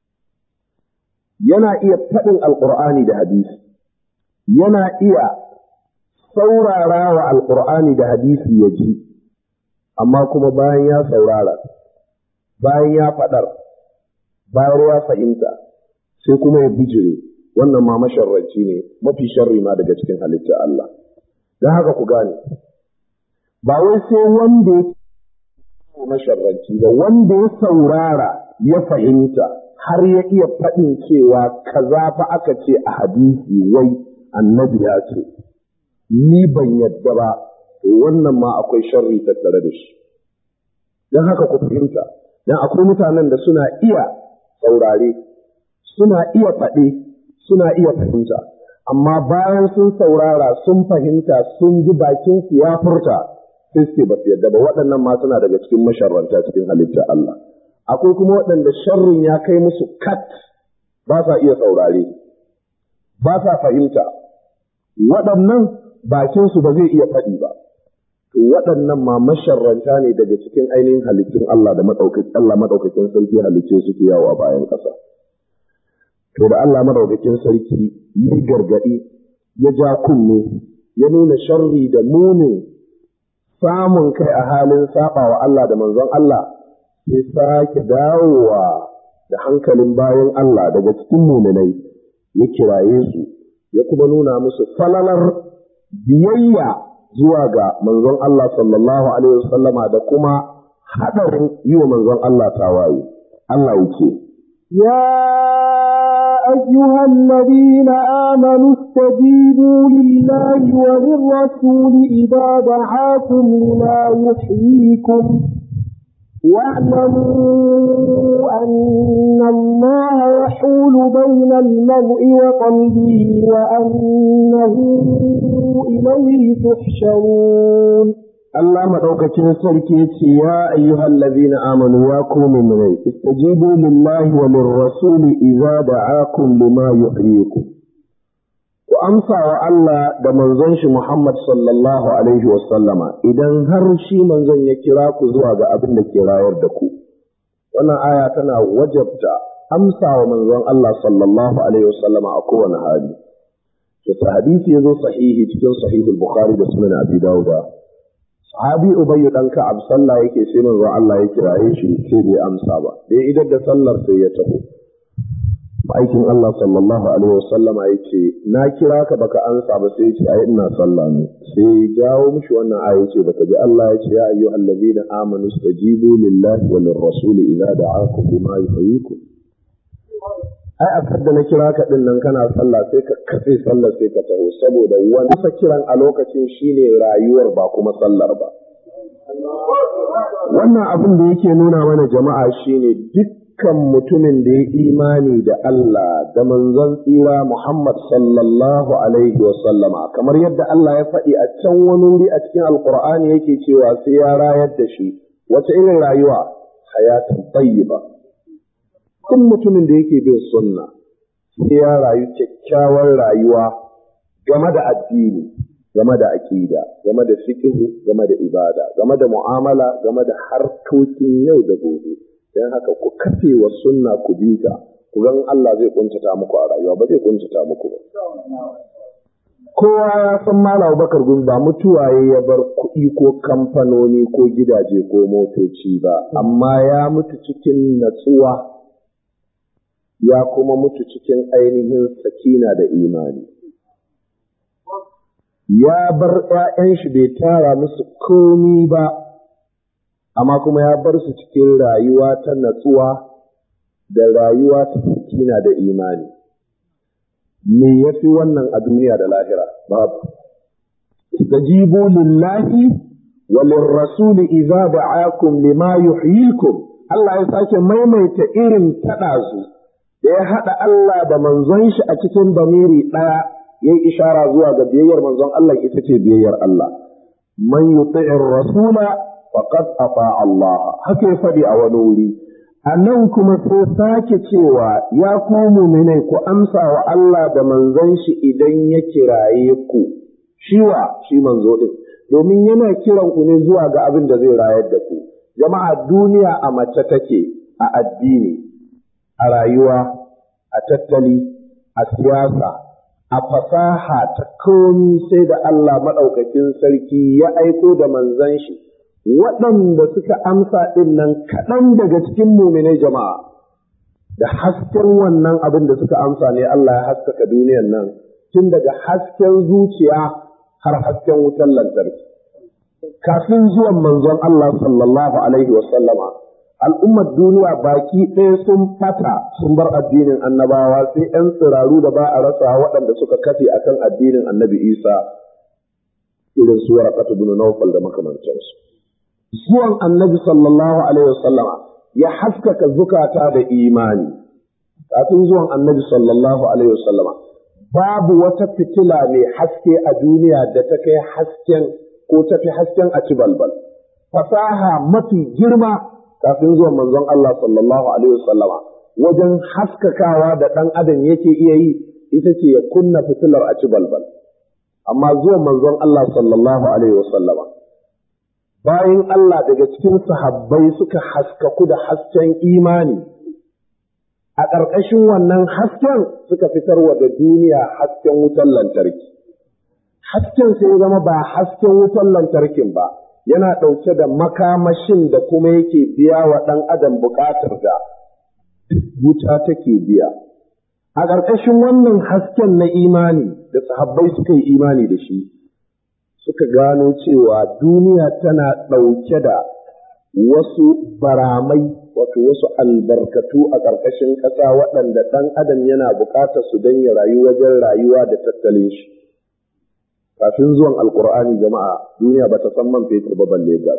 yana iya faɗin alqur'ani da hadisi yana iya saurara wa alqur'ani da hadisi ya ji amma kuma bayan ya saurara bayan ya faɗar bayan ya fahimta sai kuma ya bijire wannan ma masharranci ne mafi sharri ma daga cikin halittar Allah don haka ku gane ba wai sai wanda ya masharranci ba wanda ya saurara ya fahimta har ya iya faɗin cewa kaza fa aka ce a hadisi wai annabi ya ce ni ban yadda ba wannan ma akwai sharri tattare da shi don haka ku fahimta don akwai mutanen da suna iya saurare suna iya faɗe suna iya fahimta amma bayan sun saurara sun fahimta sun ji bakin su ya furta sai suke ba su yadda ba waɗannan ma suna daga cikin masharranta cikin halitta Allah akwai kuma waɗanda sharrin ya kai musu kat ba sa iya saurare ba sa fahimta waɗannan bakin su ba zai iya faɗi ba to waɗannan ma masharranta ne daga cikin ainihin halittun Allah da madaukakin Allah madaukakin sarki halicce suke yawo a bayan ƙasa to da Allah madaukakin sarki ya gargaɗi ya ja kunne ya nuna sharri da munin samun kai a halin saba wa Allah da manzon Allah sai sake dawowa da hankalin bayan Allah daga cikin muminai ya kiraye su ya kuma nuna musu falalar biyayya zuwa ga manzon Allah sallallahu alaihi wasallama da kuma haɗarin yi wa manzon Allah tawaye Allah yake يا أيها الذين آمنوا استجيبوا لله وللرسول إذا دعاكم لما يحييكم واعلموا أن الله يحول بين المرء وقلبه وأنه إليه تحشرون Allah maɗaukacin sarki ce ya ayyuhal ladina amanu ya ku mu'minai istajibu lillahi wa lirrasuli idza da'akum lima yuhyikum ku amsa wa Allah da manzon shi Muhammad sallallahu alaihi wa sallama idan har shi manzon ya kira ku zuwa ga abin da ke rayar da ku wannan aya tana wajabta amsa wa manzon Allah sallallahu alaihi wa sallama a kowane hali to hadisi yazo sahihi cikin sahihul bukhari da sunan abi dawuda sahabi ubayyu dan ka'ab sallah yake sai manzon Allah ya kiraye shi sai bai amsa ba dai idan da sallar sai ya taho aikin Allah sallallahu alaihi wasallama yake na kira ka baka ansa ba sai ce ai ina sallah ne sai jawo mishi wannan aya yace baka ji Allah yace ya ayyuhal ladina amanu stajibu lillahi wa lirrasuli idza da'akum bima yuhyikum ai a da na kira ka din nan kana sallah sai ka katse sallar sai ka taho saboda wani kiran a lokacin shine rayuwar ba kuma sallar ba wannan abin da yake nuna mana jama'a shine dukkan mutumin da ya imani da Allah da manzon tsira Muhammad sallallahu alaihi wa sallama kamar yadda Allah ya faɗi a can wani wuri a cikin alkur'ani yake cewa sai ya rayar da shi wace irin rayuwa hayatan tayyiba duk mutumin da yake bin sunna sai ya rayu kyakkyawar rayuwa game da addini game da aƙida game da fiqh game da ibada game da mu'amala game da harkokin yau da gobe don haka ku kafe wa sunna ku bi ta ku gan Allah zai kuntata muku a rayuwa ba zai kuntata muku ba kowa ya san Malam Bakar Gumi ba mutuwaye ya bar kuɗi ko kamfanoni ko gidaje ko motoci ba amma ya mutu cikin natsuwa ya kuma mutu cikin ainihin sakina da imani ya bar ‘ya'yan shi bai tara musu komi ba, amma kuma ya bar su cikin rayuwa ta natsuwa da rayuwa ta sakina da imani. Me ya fi wannan a duniya da lahira? Babu. Istajibu lillahi wa lirrasuli idza da'akum lima yuhyikum Allah ya sake maimaita irin taɗazu da ya haɗa Allah da manzon shi a cikin bamiri ɗaya ya yi ishara zuwa ga biyayyar manzon Allah ita ce biyayyar Allah. Man yuti'ir rasula faqad ata Allah. Haka ya faɗi a wani wuri. A nan kuma sai sake cewa ya ku muminai ku amsa wa Allah da manzon shi idan ya kiraye ku. Shiwa shi manzo ɗin. Domin yana kiran ku ne zuwa ga abin da zai rayar da ku. Jama'a duniya a mace take a addini, a rayuwa, a tattali, a siyasa, a fasaha ta komi sai da Allah maɗaukakin sarki ya aiko da manzan shi waɗanda suka amsa ɗin nan kaɗan daga cikin muminai jama'a da hasken wannan abin da suka amsa ne Allah ya haskaka duniyan nan tun daga hasken zuciya har hasken wutar lantarki kafin zuwan manzon Allah sallallahu alaihi wasallama al'ummar duniya baki ɗaya sun fata sun bar addinin annabawa sai ‘yan tsiraru da ba a rasa waɗanda suka kafe akan addinin annabi isa irin su waraqatu bin nawfal da makamantansu zuwan annabi sallallahu alaihi wasallama ya haskaka zukata da imani kafin zuwan annabi sallallahu alaihi wasallama babu wata fitila mai haske a duniya da ta kai hasken ko ta fi hasken a ci balbal fasaha mafi girma kafin zuwan manzon Allah sallallahu alaihi wasallama wajen haskakawa da ɗan adam yake iya yi ita ce ya kunna fitilar a ci balbal amma zuwan manzon Allah sallallahu alaihi wasallama bayan Allah daga cikin sahabbai suka haskaku da hasken imani a ƙarƙashin wannan hasken suka fitar wa da duniya hasken wutar lantarki hasken sai zama ba hasken wutar lantarkin ba yana ɗauke da makamashin da kuma yake biya wa ɗan adam buƙatar da wuta take biya. A ƙarƙashin wannan hasken na imani da sahabbai suka yi imani da shi, suka gano cewa duniya tana ɗauke da wasu baramai, wato wasu albarkatu a ƙarƙashin ƙasa waɗanda ɗan adam yana buƙatar su don ya rayu wajen rayuwa da tattalin shi. kafin zuwan alkur'ani jama'a duniya ba ta san man fetur ba balle gas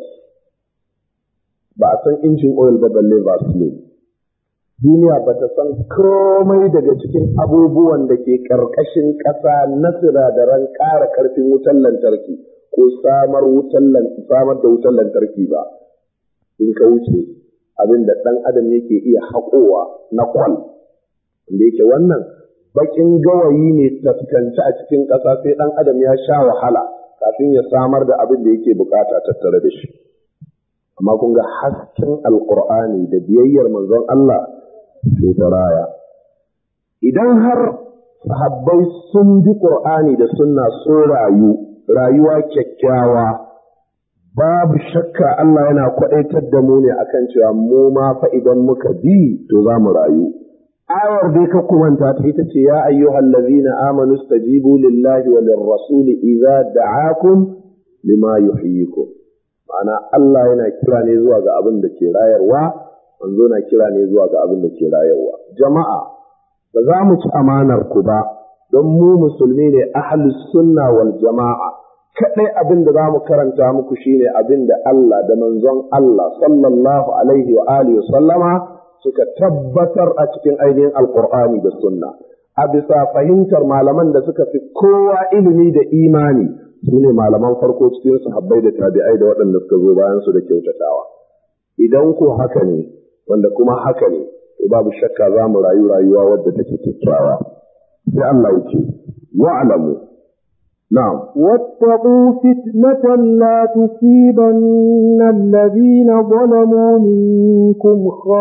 ba a san injin oil ba balle vaseline duniya ba ta san komai daga cikin abubuwan da ke ƙarƙashin ƙasa na sinadaran ƙara ƙarfin wutar lantarki ko samar samar da wutar lantarki ba in ka wuce abin da ɗan adam yake iya haƙowa na kwal da yake wannan bakin gawayi ne taskanci a cikin ƙasa sai ɗan adam ya sha wahala kafin ya samar da abin da yake bukata tattare da shi amma kun ga hasken alkur'ani da biyayyar manzon Allah sai ta raya idan har sahabbai sun bi qur'ani da sunna sun rayu rayuwa kyakkyawa babu shakka Allah yana kwaɗaitar da mu ne akan cewa mu ma fa idan muka bi to za mu rayu ayar dai ka kumanta ta ita ce ya ayyuhal ladzina amanu stajibu lillahi wa lirrasuli idza da'akum lima yuhyikum ma'ana Allah yana kira ne zuwa ga abin da ke rayarwa manzo na kira ne zuwa ga abin da ke rayarwa jama'a ba za mu ci amanar ku ba don mu musulmi ne ahlus sunna wal jama'a kadai abin da za mu karanta muku shine abin da Allah da manzon Allah sallallahu alaihi wa alihi sallama suka tabbatar a cikin ainihin alqur'ani da sunna a bisa fahimtar malaman da suka fi kowa ilimi da imani su ne malaman farko cikin sahabbai da tabi'ai da waɗanda suka zo bayan su da kyautatawa idan ko haka ne wanda kuma haka ne to babu shakka za mu rayu rayuwa wadda take kyakkyawa sai Allah ya ce wa'lamu na'am واتقوا فتنة لا تصيبن الذين ظلموا منكم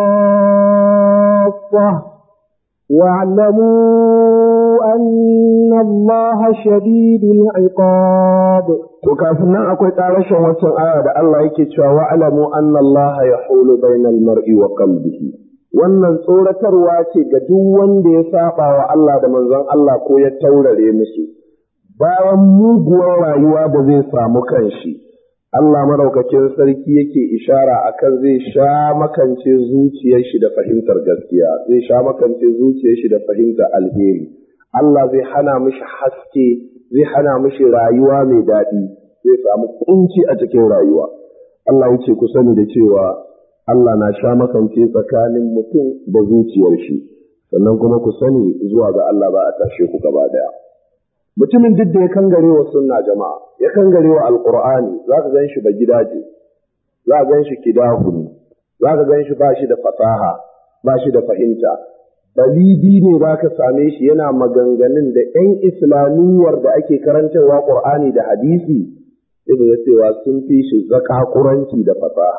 خاصة واعلموا أن الله شديد العقاب to kafin nan akwai ƙarashin waccan aya da Allah yake cewa wa'lamu anna Allah yahulu bainal mar'i wa qalbihi wannan tsoratarwa ce ga duk wanda ya saba wa Allah da manzon Allah ko ya taurare musu bayan muguwar rayuwa da zai samu kanshi Allah madaukakin sarki yake ishara akan zai sha makance zuciyar shi da fahimtar gaskiya zai sha makance zuciyar shi da fahimtar alheri Allah zai hana mishi haske zai hana mishi rayuwa mai daɗi zai samu kunci a cikin rayuwa Allah ya ce ku sani da cewa Allah na sha makance tsakanin mutum da zuciyar shi sannan kuma ku sani zuwa ga Allah ba a tashe ku gaba daya mutumin duk da ya kangare wa sunna jama'a ya kangare wa alqur'ani za ka gan shi ba gidaje za ka gan shi kidahuni za ka gan shi ba shi da fasaha ba shi da fahimta balidi ne za ka same shi yana maganganun da 'yan islamiyyar da ake karantarwa ƙur'ani da hadisi sai da cewa sun fi shi zakakuranci da fasaha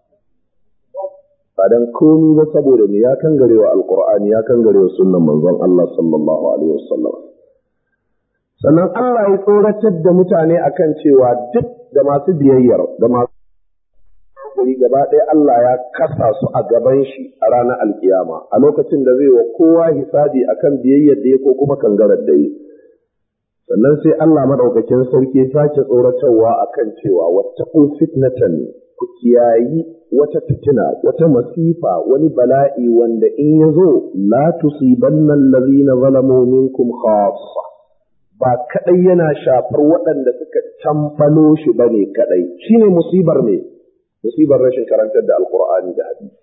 ba dan komi ba saboda ne ya kangare wa alƙur'ani ya kangare wa sunnan manzon Allah sallallahu alaihi wasallam sannan Allah ya tsoratar da mutane akan cewa duk da masu biyayyar da masu hakuri gaba ɗaya Allah ya kasa su a gaban shi a ranar alkiyama a lokacin da zai wa kowa hisabi akan biyayyar da ya ko kuma kangarar da yi sannan sai Allah madaukakin sarki ya sake tsoratarwa akan cewa wattaqu fitnatan ku kiyayi wata fitina wata masifa wani bala'i wanda in ya zo la tusibanna allazina zalamu minkum khassa ba kadai yana shafar waɗanda suka tamfalo shi bane kadai shine musibar ne musibar rashin karantar da alkur'ani da hadisi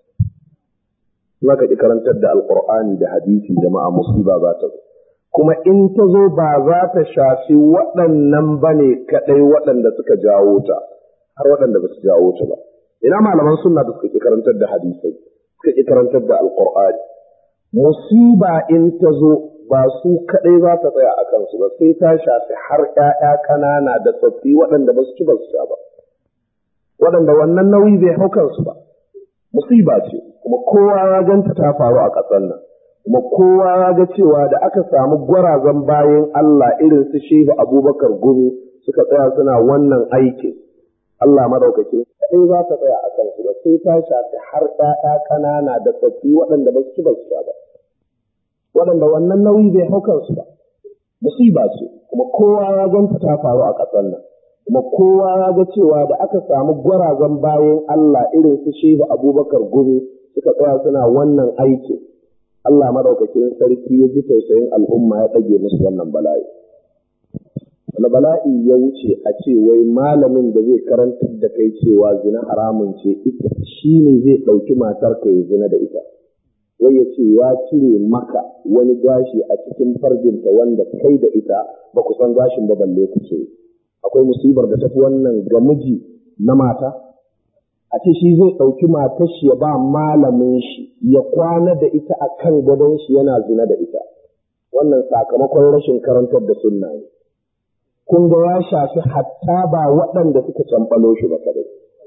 za ka ƙi karantar da alkur'ani da hadisi jama'a musiba za ta zo kuma in ta zo ba za ta shafi waɗannan ba ne kaɗai waɗanda suka jawo ta har waɗanda ba su jawo ta ba ina malaman sunna da suka ƙi karantar da hadisai suka ƙi karantar da alkur'ani musiba in ta zo ba su kaɗai za ta tsaya a kansu ba sai ta shafi har ‘ya'ya ƙanana da tsoffi waɗanda ba su ci ba su sha ba waɗanda wannan nauyi bai hau kansu ba. Musiba ce, kuma kowa ya ganta ta faru a ƙasar nan, kuma kowa ya ga cewa da aka samu gwarazan bayan Allah irin su Shehu Abubakar Gumi suka tsaya suna wannan aikin. Allah madaukakin sai za ta tsaya a kansu ba sai ta shafi har ɗaya ƙanana da tsoffi waɗanda ba su ci ba su ba. Waɗanda wannan nauyi bai hau kansu ba. Musiba ce, kuma kowa ya ganta ta faru a ƙasar nan. kuma kowa ya ga cewa da aka samu gwarazan bayan Allah irin su shehu abubakar gumi suka tsaya suna wannan aikin Allah madaukakin sarki ya ji tausayin al'umma ya ɗage musu wannan bala'i. Wani bala'i ya wuce a ce wai malamin da zai karantar da kai cewa zina haramun ce ita shi ne zai ɗauki matar ka ya zina da ita. Wai ya ce ya cire maka wani gashi a cikin farjinta wanda kai da ita ba ku san gashin ba balle ku ce. akwai musibar da tafi wannan ga miji na mata a ce shi zai ɗauki matar shi ya ba malamin shi ya kwana da ita a kan gadon shi yana zina da ita wannan sakamakon rashin karantar da sunna ne kun ga ya shafi hatta ba waɗanda suka camɓalo shi ba kadai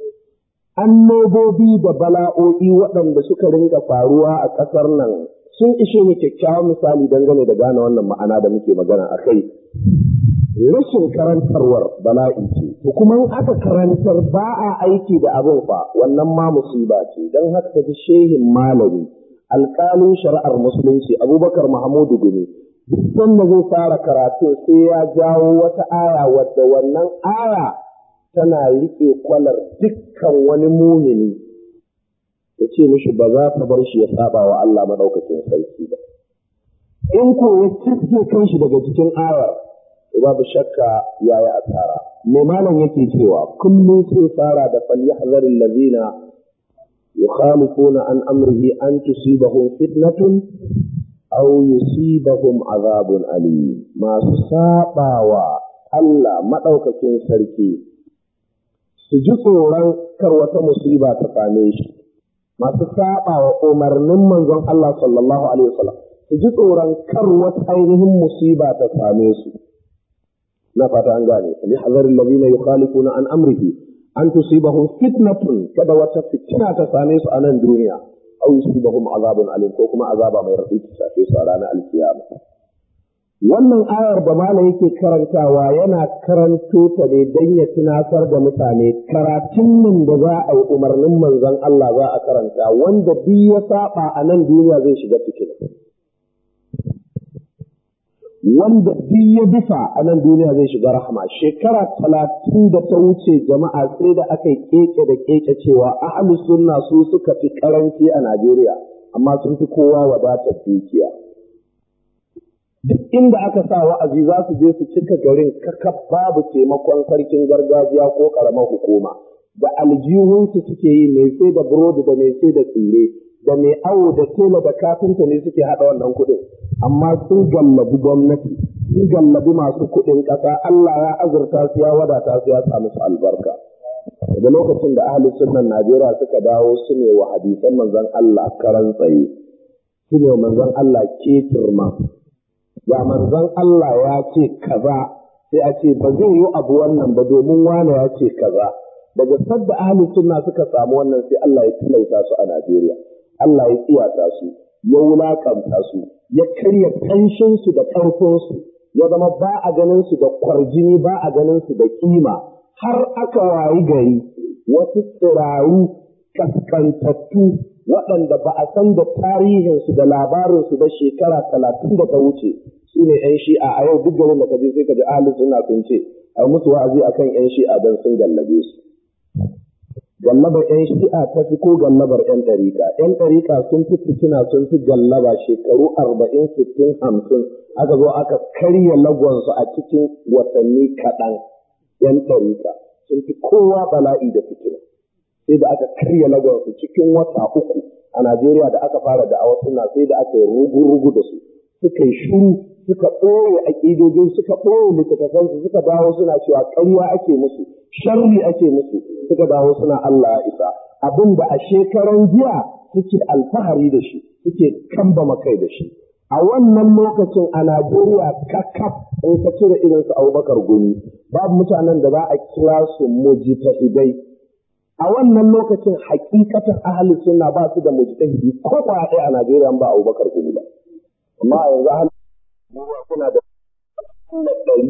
annobobi da bala'o'i waɗanda suka rinka faruwa a ƙasar nan sun ishe ni kyakkyawan misali dangane da gane wannan ma'ana da muke magana a kai rashin karantarwar bala'i ce to kuma in aka karantar ba a aiki da abin fa wannan ma musiba ce don haka ta ji shehin malami alƙalin shari'ar musulunci abubakar mahamudu gumi duk sanda zai fara karatu sai ya jawo wata aya wadda wannan aya tana riƙe kwalar dukkan wani mumini ya ce mishi ba za ta bar shi ya saba wa Allah madaukakin sarki ba in ko ya cike kanshi daga cikin ayar babu shakka yayi asara me malam yake cewa kullum sai fara da falyahzar allazina yukhalifuna an amrihi an tusibahum fitnatun aw yusibahum azabun alim masu sabawa Allah madaukakin sarki su ji tsoron kar wata musiba ta same shi masu sabawa umarnin manzon Allah sallallahu alaihi wasallam su ji tsoron kar wata ainihin musiba ta same su na fata an gane li hazar alladhina yukhalifuna an amrihi an tusibahum fitnatun kada wata fitina ta same su a nan duniya aw yusibahum azabun alim ko kuma azaba mai rafi ta shafe su a ranar alkiyama wannan ayar da mala yake karantawa yana karanto ta ne don ya tunatar da mutane karatun nan da za a yi umarnin manzon Allah za a karanta wanda duk ya saba a nan duniya zai shiga fitina wanda duk ya bisa a nan duniya zai shiga rahama shekara talatin da ta wuce jama'a sai da aka yi keke da keke cewa ahlus sunna su suka fi karanci a Najeriya amma sun fi kowa wadatar dukiya duk inda aka sa wa'azi za su je su cika garin kakaf babu taimakon sarkin gargajiya ko karamar hukuma da aljihunsu suke yi mai sai da burodi da mai sai da tsire da mai awo da tela da kafinta ne suke haɗa wannan kuɗin amma sun gallabi gwamnati sun gallabi masu kuɗin ƙasa Allah ya azurta su ya wadata su ya samu su albarka daga lokacin da ahli sunnan Najeriya suka dawo su ne wa hadisan manzon Allah karan tsaye su ne manzon Allah ketirma ga manzon Allah ya ce kaza sai a ce ba zai yi abu wannan ba domin wane ya ce kaza daga sadda ahli sunna suka samu wannan sai Allah ya tilauta su a Najeriya Allah ya tsiyata su ya wulakanta su ya karya kanshin su da karfin su ya zama ba a ganin su da kwarjini ba a ganin su da kima har aka wayi gari wasu tsiraru kaskantattu waɗanda ba a san da tarihinsu da labarinsu da shekara talatin da ta wuce su ne 'yan shi'a a yau duk garin da ka je sai ka ji ahli suna sun ce a musu wa'azi akan 'yan shi'a don sun gallabe su gallabar 'yan shi'a ta fi ko gallabar 'yan ɗarika 'yan ɗarika sun fi fitina sun fi gallaba shekaru arba'in sittin hamsin aka zo aka karya lagonsu a cikin watanni kaɗan 'yan ɗarika sun fi kowa bala'i da fitina sai da aka karya lagonsu cikin wata uku a Najeriya da aka fara da awa suna sai da aka yi rugu-rugu da su suka yi shuru suka ɓoye aƙidojin suka ɓoye littattafansu suka dawo suna cewa ƙarya ake musu sharri ake musu suka dawo suna Allah ya isa abin da a shekaran jiya suke alfahari da shi suke kambama kai da shi a wannan lokacin a Najeriya kakaf in ka cire irin su Abubakar Gumi babu mutanen da za a kira su mujtahidai a wannan lokacin hakikatan ahli sunna ba su da mujtahidi ko ba ɗaya a Najeriya ba Abubakar Gumi ba amma a yanzu ahli sunna kuna da ɗari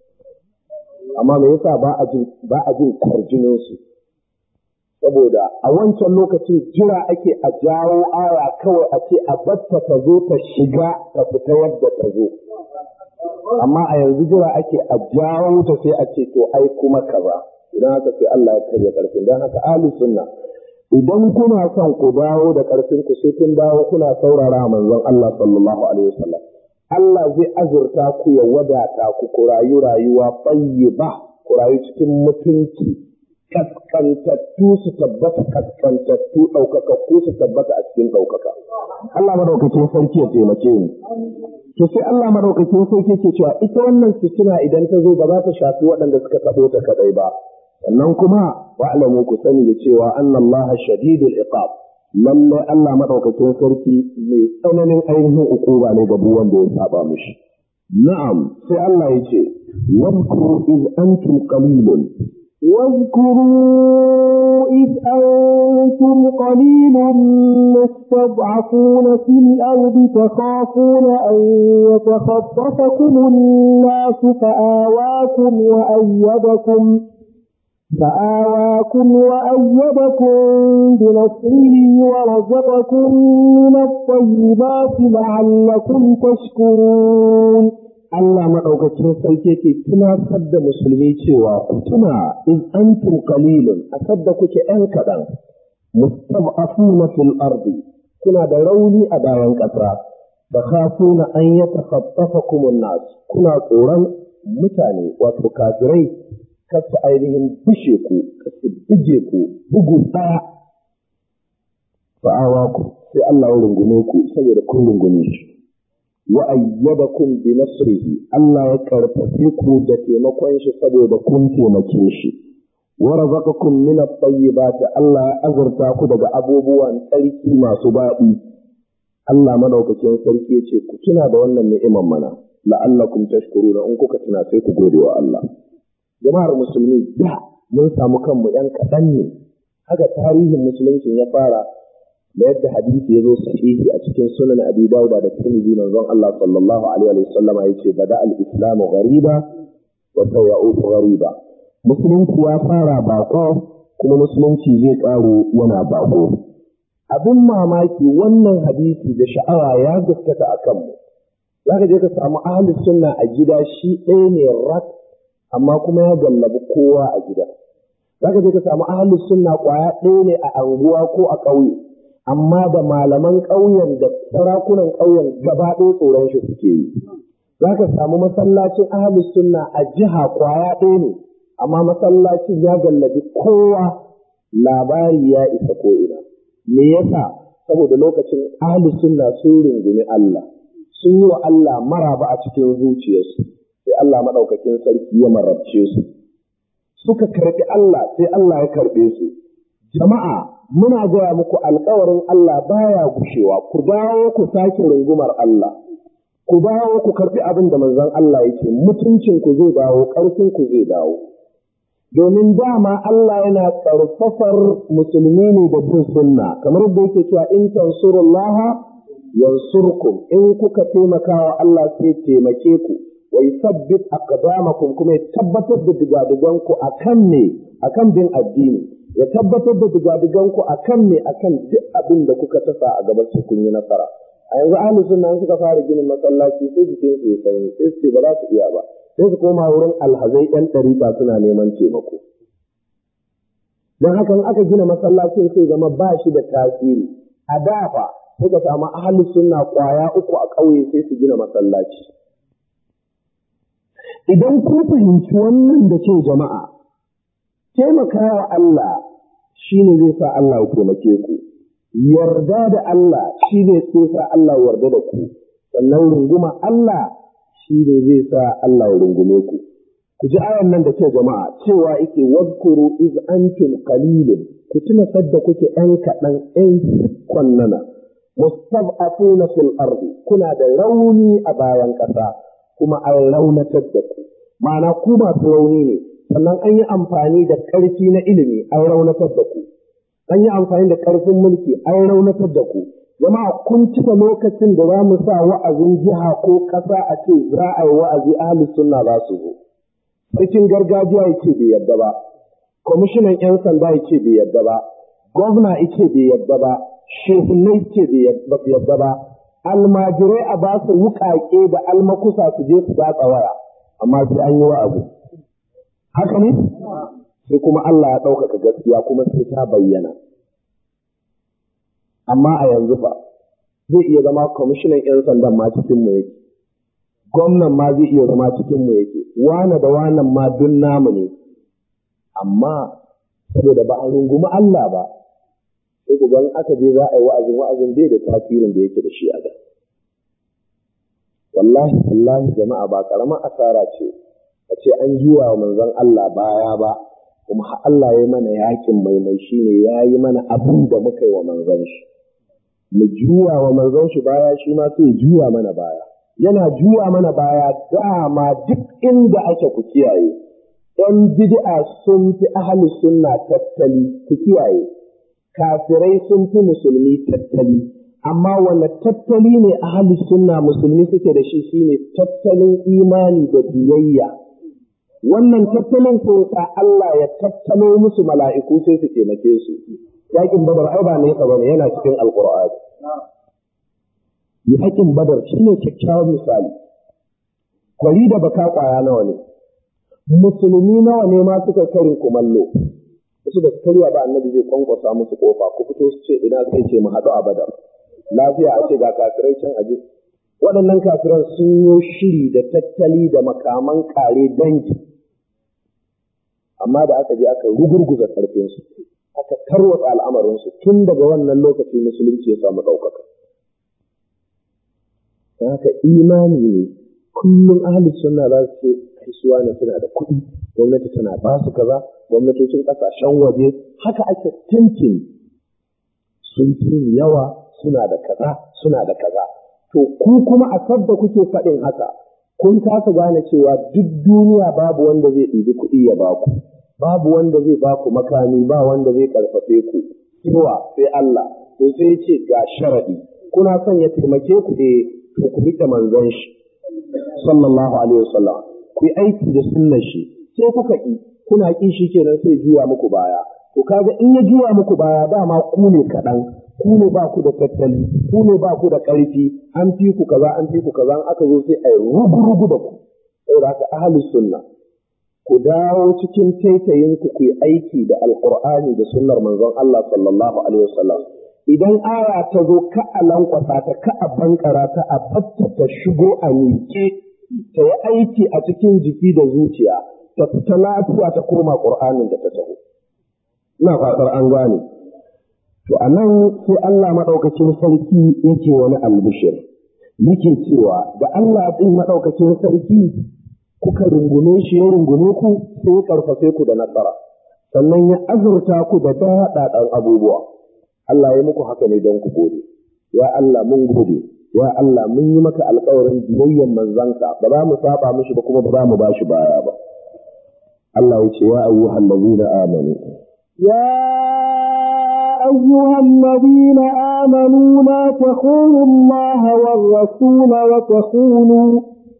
amma me yasa ba a jin ba a jin kwarjinin su saboda a wancan lokacin jira ake a jawo aya kawai a ce a batta ta zo ta shiga ta fita yadda ta zo amma a yanzu jira ake a jawo ta sai a ce to ai kuma kaza idan haka sai Allah ya karya karfin don haka ahli sunna idan kuna son ku dawo da karfin ku sai kun dawo kuna saurara manzon Allah sallallahu alaihi wasallam Allah zai azurta ku ya wadata ku ku rayu rayuwa ba ku rayu cikin mutunci kaskantattu su tabbata kaskantattu ɗaukakakku su tabbata a cikin ɗaukaka. Allah madaukakin sarki ya taimake ni. To sai Allah madaukakin sarki ke cewa ita wannan fitina idan ta zo ba za ta shafi waɗanda suka taɓo ta kaɗai ba. Sannan kuma wa'alamu ku sani da cewa annallaha shadidul iqab. Lallai Allah madaukakin sarki mai tsananin ainihin ukuba ne ga wanda ya saba mishi. Na'am sai Allah ya ce, Wadkuru iz antum qalilun واذكروا إذ أنتم قليل مستضعفون في الأرض تخافون أن يتخطفكم الناس فآواكم وأيدكم فآواكم وأيدكم بنصره ورزقكم من الطيبات لعلكم تشكرون Allah maɗaukacin sarki ke tunatar da musulmi cewa ku tuna in antum qalilun a sadda kuke ‘yan kaɗan, mustad'afuna fil ardi kuna da rauni a bayan ƙasa, da khafuna an ya takhaffafa kumun nas kuna tsoron mutane wato kafirai kasu ainihin bushe ku, kasu buje ku, bugu ɗaya. Fa'awa ku sai Allah ya rungume ku saboda kun rungume shi. wa ayyadakum bi nasrihi Allah ya karfafe ku da taimakon shi saboda kun taimake shi wa razaqakum min at-tayyibat Allah ya azurta ku daga abubuwan tsarki masu daɗi Allah madaukakin sarki ya ce ku tuna da wannan ni'iman mana la'allakum tashkuruna in kuka tuna sai ku gode wa Allah jama'ar musulmi da mun samu kanmu yan kaɗan ne haka tarihin musulunci ya fara da yadda hadisi ya zo sahihi a cikin sunan abi dauda da tirmidhi manzon Allah sallallahu alaihi wa sallama yace bada al-islamu ghariba wa sayautu ghariba musulunci ya fara bako kuma musulunci zai karo yana bako abin mamaki wannan hadisi da sha'awa ya gaskata a kanmu zaka je ka samu ahli sunna a gida shi ɗaya ne rak amma kuma ya gallabi kowa a gida zaka je ka samu ahli sunna kwaya ɗaya ne a anguwa ko a ƙauye amma da malaman ƙauyen da sarakunan ƙauyen gaba ɗaya tsoron shi suke yi. Za ka samu masallacin ahalus sunna a jiha kwaya ɗaya ne, amma masallacin ya gallabi kowa labari ya isa ko'ina. Me yasa? Saboda lokacin ahalus sunna sun rungumi Allah, sun yi wa Allah maraba a cikin zuciyarsu, sai Allah maɗaukakin sarki ya marabce su. Suka karɓi Allah sai Allah ya karɓe su. Jama'a muna gaya muku alkawarin Allah baya gushewa ku dawo ku sake rungumar Allah ku dawo ku karbi abin da manzon Allah yake mutuncin ku zai dawo ƙarfin ku zai dawo domin dama Allah yana ƙarfafar musulmi ne da bin sunna kamar yadda yake cewa in tansurullaha yansurkum in kuka taimaka wa Allah sai taimake ku wa yusabbit aqdamakum kuma ya tabbatar da digadiganku akan ne akan bin addini ya tabbatar da digadiganku a kan ne a kan duk abin da kuka tasa a gaban su kun yi nasara a yanzu ahli sunna suka fara ginin masallaci sai jikin su ya sanyi sai su ce ba za su iya ba sai su koma wurin alhazai ɗan ɗarika suna neman taimako don haka in aka gina masallacin sai zama ba shi da tasiri a dafa sai ka samu ahli sunna kwaya uku a ƙauye sai su gina masallaci idan kun fahimci wannan da ce jama'a taimakawa Allah shi ne zai sa Allah ya taimake ku, yarda da Allah shi ne zai sa Allah yarda da ku, sannan runguma Allah shi ne zai sa Allah ya rungume ku. Ku ji ayan nan da ke jama'a cewa yake wadkuru iz antum qalilun ku tuna sadda kuke ɗan kaɗan ɗan sikkon nana mustad'afuna fil ardi kuna da rauni a bayan ƙasa kuma an raunatar da ku ma'ana ku masu rauni ne sannan an yi amfani da ƙarfi na ilimi an raunatar da ku an yi amfani da ƙarfin mulki an raunatar da ku jama'a kun cika lokacin da za mu sa wa'azin jiha ko ƙasa a ce za a yi wa'azi ahlus sunna za su zo sarkin gargajiya yake bai yadda ba kwamishinan 'yan sanda yake bai yadda ba gwamna yake bai yadda ba shehunai yake bai yadda ba almajirai a ba su wuƙaƙe da almakusa su je su datsa waya amma sai an yi wa'azi haka ne sai kuma Allah ya ɗaukaka gaskiya kuma sai ta bayyana amma a yanzu fa zai iya zama kwamishinan 'yan sandan ma cikin mu yake gwamnan ma zai iya zama cikin mu yake wane da wanan ma duk namu ne amma saboda ba a rungumi Allah ba sai ku gan aka je za a yi wa'azin wa'azin bai da tasirin da yake da shi a da wallahi wallahi jama'a ba karamar asara ce a ce an juya wa manzon Allah baya ba kuma Allah ya yi mana yakin maimai shi ne ya yi mana abin da muka yi wa manzon shi mu juya wa manzon shi baya shi ma sai juya mana baya yana juya mana baya dama duk inda ake ku kiyaye ɗan bid'a sun fi ahli sunna tattali ku kiyaye kafirai sun fi musulmi tattali amma wanda tattali ne ahli sunna musulmi suke da shi shine tattalin imani da biyayya wannan tattalin ko sa Allah ya tattalo musu mala'iku sai su taimake su yakin badar ai ba ne ka bane yana cikin alqur'ani yakin badar shine kyakkyawan misali kwari da baka kwaya nawa ne musulmi nawa ne ma suka karin kumallo wasu da karya ba annabi zai kwankwasa musu kofa ku fito su ce ina sai ce mu haɗu a badar lafiya a ce ga kafirai can aje waɗannan kafiran sun yi shiri da tattali da makaman kare dangi amma da aka je aka rugurguza ƙarfinsu aka tarwatsa al'amarinsu tun daga wannan lokaci musulunci ya samu ɗaukaka don haka imani ne kullum ahli sunna za su ce kaisuwa na suna da kuɗi gwamnati tana ba su kaza gwamnatocin ƙasashen waje haka ake tintin sun fi yawa suna da kaza suna da kaza to ku kuma a sabda kuke faɗin haka kun kasa gane cewa duk duniya babu wanda zai ɗibi kuɗi ya baku babu wanda zai baku makami ba wanda zai karfafe ku cewa sai Allah to sai ce ga sharadi kuna son ya taimake ku eh to ku rike manzon shi sallallahu alaihi wasallam ku yi aiki da sunnar shi sai kuka ki kuna ki shi kenan sai juya muku baya to kaga in ya juya muku baya dama ku ne kaɗan ku ne ba ku da tattali ku ne ba ku da ƙarfi an fi ku kaza an fi ku kaza aka zo sai a yi rugu-rugu da ku saboda haka ahlus sunna ku dawo cikin taitayin ku ku yi aiki da alqur'ani da sunnar manzon Allah sallallahu alaihi wasallam idan aya ta zo ka a lankwasa ta ka a bankara ta a fatta ta shigo a miƙe ta yi aiki a cikin jiki da zuciya ta fita lafiya ta koma qur'anin da ta taho ina fatar an gane To a nan sai Allah maɗaukacin sarki yake wani albishir, yake cewa da Allah ɗin maɗaukacin sarki kuka rungume shi ya rungume ku sai ya ƙarfafe ku da nasara, sannan ya azurta ku da daɗaɗan abubuwa. Allah ya muku haka ne don ku gode. Ya Allah mun gode, ya Allah mun yi maka alƙawarin biyayyen manzanka ba za mu saba mishi ba kuma ba za mu ba shi baya ba. Allah ya ce ya ayyuhan ladina amanu. يا أيها الذين آمنوا لا تخونوا الله والرسول وتخونوا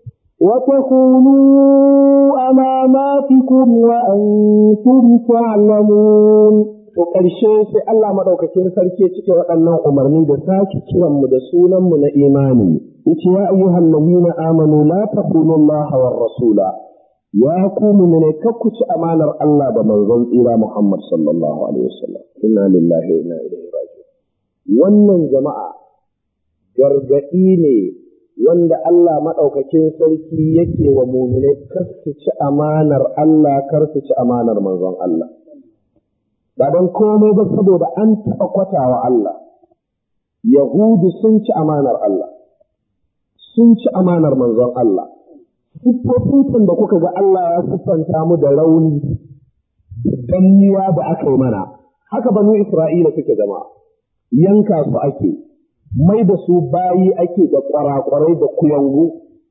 وتخونوا أماناتكم وأنتم تعلمون To ƙarshe sai Allah maɗaukakin sarki ya cike waɗannan umarni da sake kiranmu da sunanmu na imani. Yace ya ayyuhan ladina amanu la takunu Allah war rasula ya ku ne kakku ci amanar Allah da manzon tsira Muhammad sallallahu alaihi wasallam inna lillahi wa inna ilaihi raji'un wannan jama'a gargadi ne wanda Allah madaukakin sarki yake wa mu'minai kar su ci amanar Allah kar su ci amanar manzon Allah ba don komai ba saboda an taɓa kwatawa Allah Yahudu sun ci amanar Allah sun ci amanar manzon Allah siffofin da kuka ga Allah ya siffanta mu da rauni da danniya da aka yi mana haka banu Isra'ila suke zama yanka su ake mai da su bayi ake da kwarakwarai da kuyangu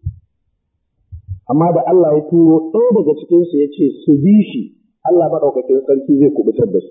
amma da Allah ya turo ɗaya daga cikinsu ya ce su bi shi Allah maɗaukakin sarki zai kubutar da su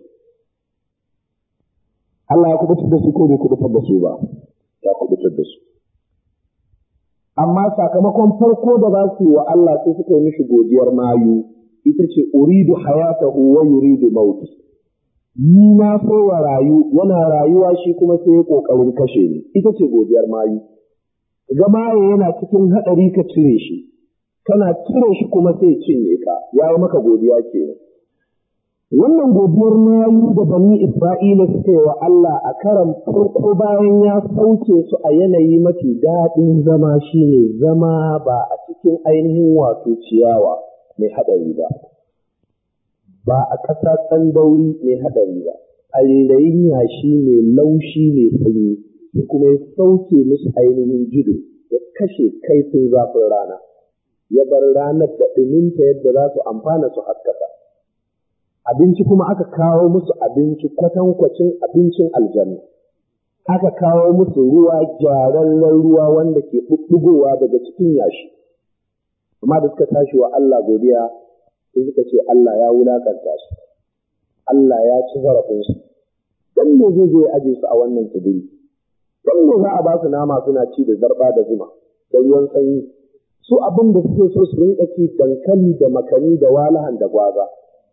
Allah ya kubutar da su ko bai kubutar da su ba ya kubutar da su amma sakamakon farko da za su yi wa Allah sai suka yi mishi godiyar mayu ita ce uridu hayatahu wa yuridu mauti ni na so wa rayu yana rayuwa shi kuma sai ya kokarin kashe ni ita ce godiyar mayu ga maye yana cikin hadari ka cire shi kana cire shi kuma sai cinye ka ya yi maka godiya kenan wannan godiyar mayu da bani Isra'ila suka yi wa Allah a karan farko bayan ya sauke su a yanayi mafi daɗin zama shine zama ba a cikin ainihin wato ciyawa mai haɗari ba, ba a ƙasa tsandauri mai haɗari ba, a rairayin yashi mai laushi mai sanyi, da kuma ya sauke musu ainihin jido ya kashe kaifin zafin rana, ya bar ranar da ɗuminta yadda za su amfana su haskaka. abinci kuma aka kawo musu abinci kwatankwacin abincin aljanna aka kawo musu ruwa gyararren ruwa wanda ke ɓuɓɓugowa daga cikin yashi amma da suka tashi wa Allah godiya sai suka ce Allah ya wulakanta su Allah ya ci zarafinsu dan me zai je aje su a wannan tsibiri dan me za a ba su nama suna ci da zarba da zuma da ruwan sanyi su abin da suke so su rinka ci dankali da makani da walahan da gwaza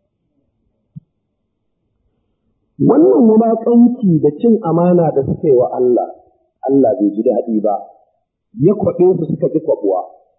wannan wulaƙanci da cin amana da suka yi wa Allah Allah bai ji daɗi ba ya kwaɓe su suka ji kwaɓuwa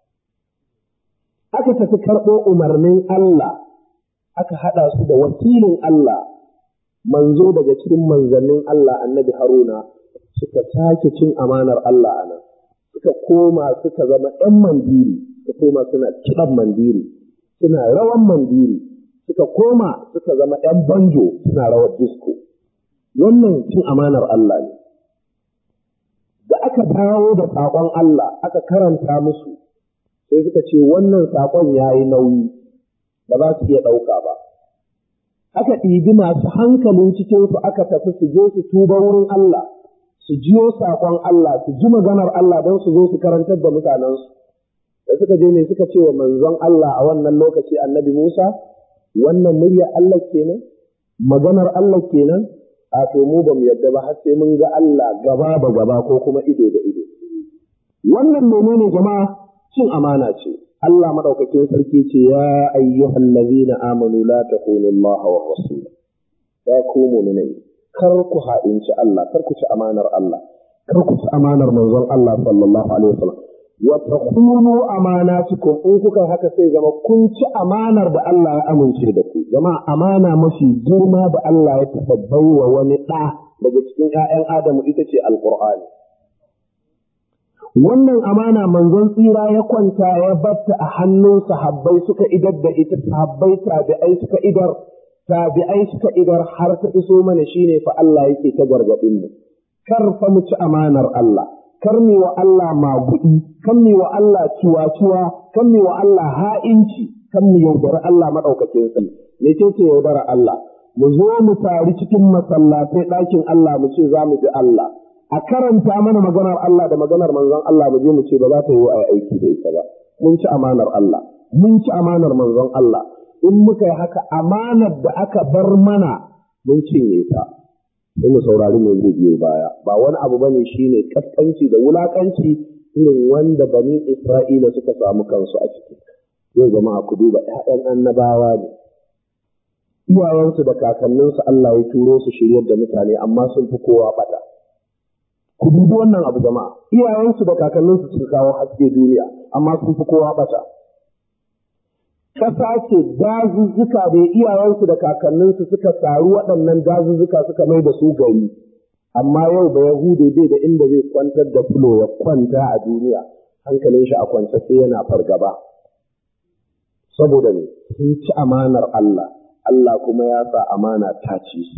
aka tafi karɓo umarnin Allah aka haɗa su da wakilin Allah manzo daga cikin manzannin Allah annabi Haruna suka sake cin amanar Allah a nan suka koma suka zama ‘yan mandiri suka koma suna kiɗan mandiri suna rawan mandiri suka koma suka zama ‘yan banjo suna rawar disko wannan cin amanar Allah ne da aka dawo da saƙon Allah aka karanta musu sai suka ce wannan saƙon ya yi nauyi ba za su iya ɗauka ba. Aka ɗibi masu hankalin cikinsu aka tafi su je su tuba wurin Allah, su jiyo saƙon Allah, su ji maganar Allah don su zo su karantar da mutanensu. Da suka je ne suka ce wa manzon Allah a wannan lokaci annabi Musa, wannan murya Allah kenan, maganar Allah kenan, a to mu ba mu yadda ba har sai mun ga Allah gaba da gaba ko kuma ido da ido. Wannan menene jama'a cin amana ce. Allah madaukakin sarki ce ya ayyuhal ladzina amanu la takunu Allah wa rasul ya ku mu'minai kar ku haɗinci Allah kar ku ci amanar Allah kar ku ci amanar manzon Allah sallallahu alaihi wasallam wa takunu amanatukum in kuka haka sai zama kun ci amanar da Allah ya amince da ku jama'a amana mafi girma da Allah ya tabbai wa wani ɗa daga cikin ƴaƴan Adamu ita ce alqur'ani wannan amana manzon tsira ya kwanta ya batta a hannun sahabbai suka idar da ita sahabbai tabi'ai suka idar tabi'ai suka idar har ta iso mana shine fa Allah yake ta gargadin mu kar fa mu ci amanar Allah kar mi wa Allah magudi kar mi wa Allah ciwa-ciwa kar mi wa Allah ha'inci kar mi yaudara Allah madaukakin sa me ce ce yaudara Allah mu zo mu tari cikin masallatai ɗakin Allah mu ce za mu ji Allah a karanta mana maganar Allah da maganar manzon Allah mu je mu ce ba za ta yi wa aiki da ita ba mun ci amanar Allah mun ci amanar manzon Allah in muka yi haka amanar da aka bar mana mun cinye ta sai mu saurari mai zai biyo baya ba wani abu bane shine kaskanci da wulakanci irin wanda bani Isra'ila suka samu kansu a ciki yau jama'a ku duba ƴaƴan annabawa ne iyayensu da kakanninsu Allah ya turo su shiryar da mutane amma sun fi kowa bata ku dubi wannan abu jama'a iyayensu da kakanninsu suka kawo haske duniya amma sun fi kowa bata kasa ce dazuzzuka da iyayensu da kakanninsu suka taru waɗannan dazuzzuka suka mai da su gari amma yau da yahudu bai da inda zai kwantar da fulo ya kwanta a duniya hankalin shi a kwance sai yana fargaba saboda ne sun ci amanar Allah Allah kuma ya sa amana ta ci su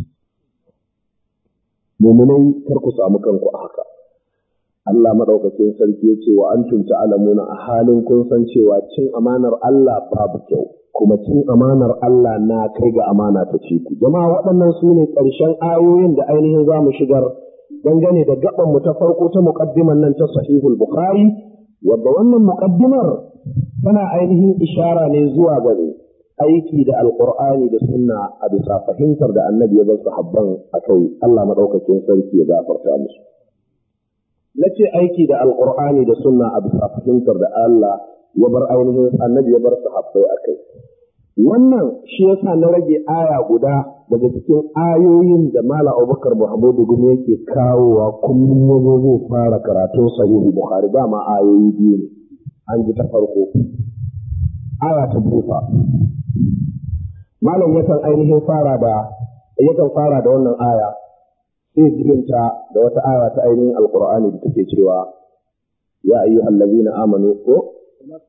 muminai kar ku samu kanku a haka Allah madaukakin sarki ya ce wa antum ta'lamuna a halin kun san cewa cin amanar Allah babu kyau kuma cin amanar Allah na kai ga amana ta ce ku jama'a waɗannan su ne ƙarshen ayoyin da ainihin za mu shigar dangane da gaban mu ta farko ta muqaddiman nan ta sahihul bukhari wadda wannan muqaddimar tana ainihin ishara ne zuwa ga aiki da alqur'ani da sunna a bisa fahimtar da annabi ya bar sahabban akai Allah madaukakin sarki ya gafarta musu na ce aiki da alkur'ani da sunna a bisa fahimtar da Allah ya bar ainihin annabi ya bar sahabbai a kai wannan shi yasa na rage aya guda daga cikin ayoyin da mala abubakar muhammadu gumi yake kawowa kullum yazo zai fara karatun sahihu bukhari dama ayoyi biyu ne an ji ta farko aya ta bufa malam yakan ainihin fara da yakan fara da wannan aya sai jirinta da wata aya ta ainihin alkur'ani da take cewa ya ayyuhal ladina amanu ko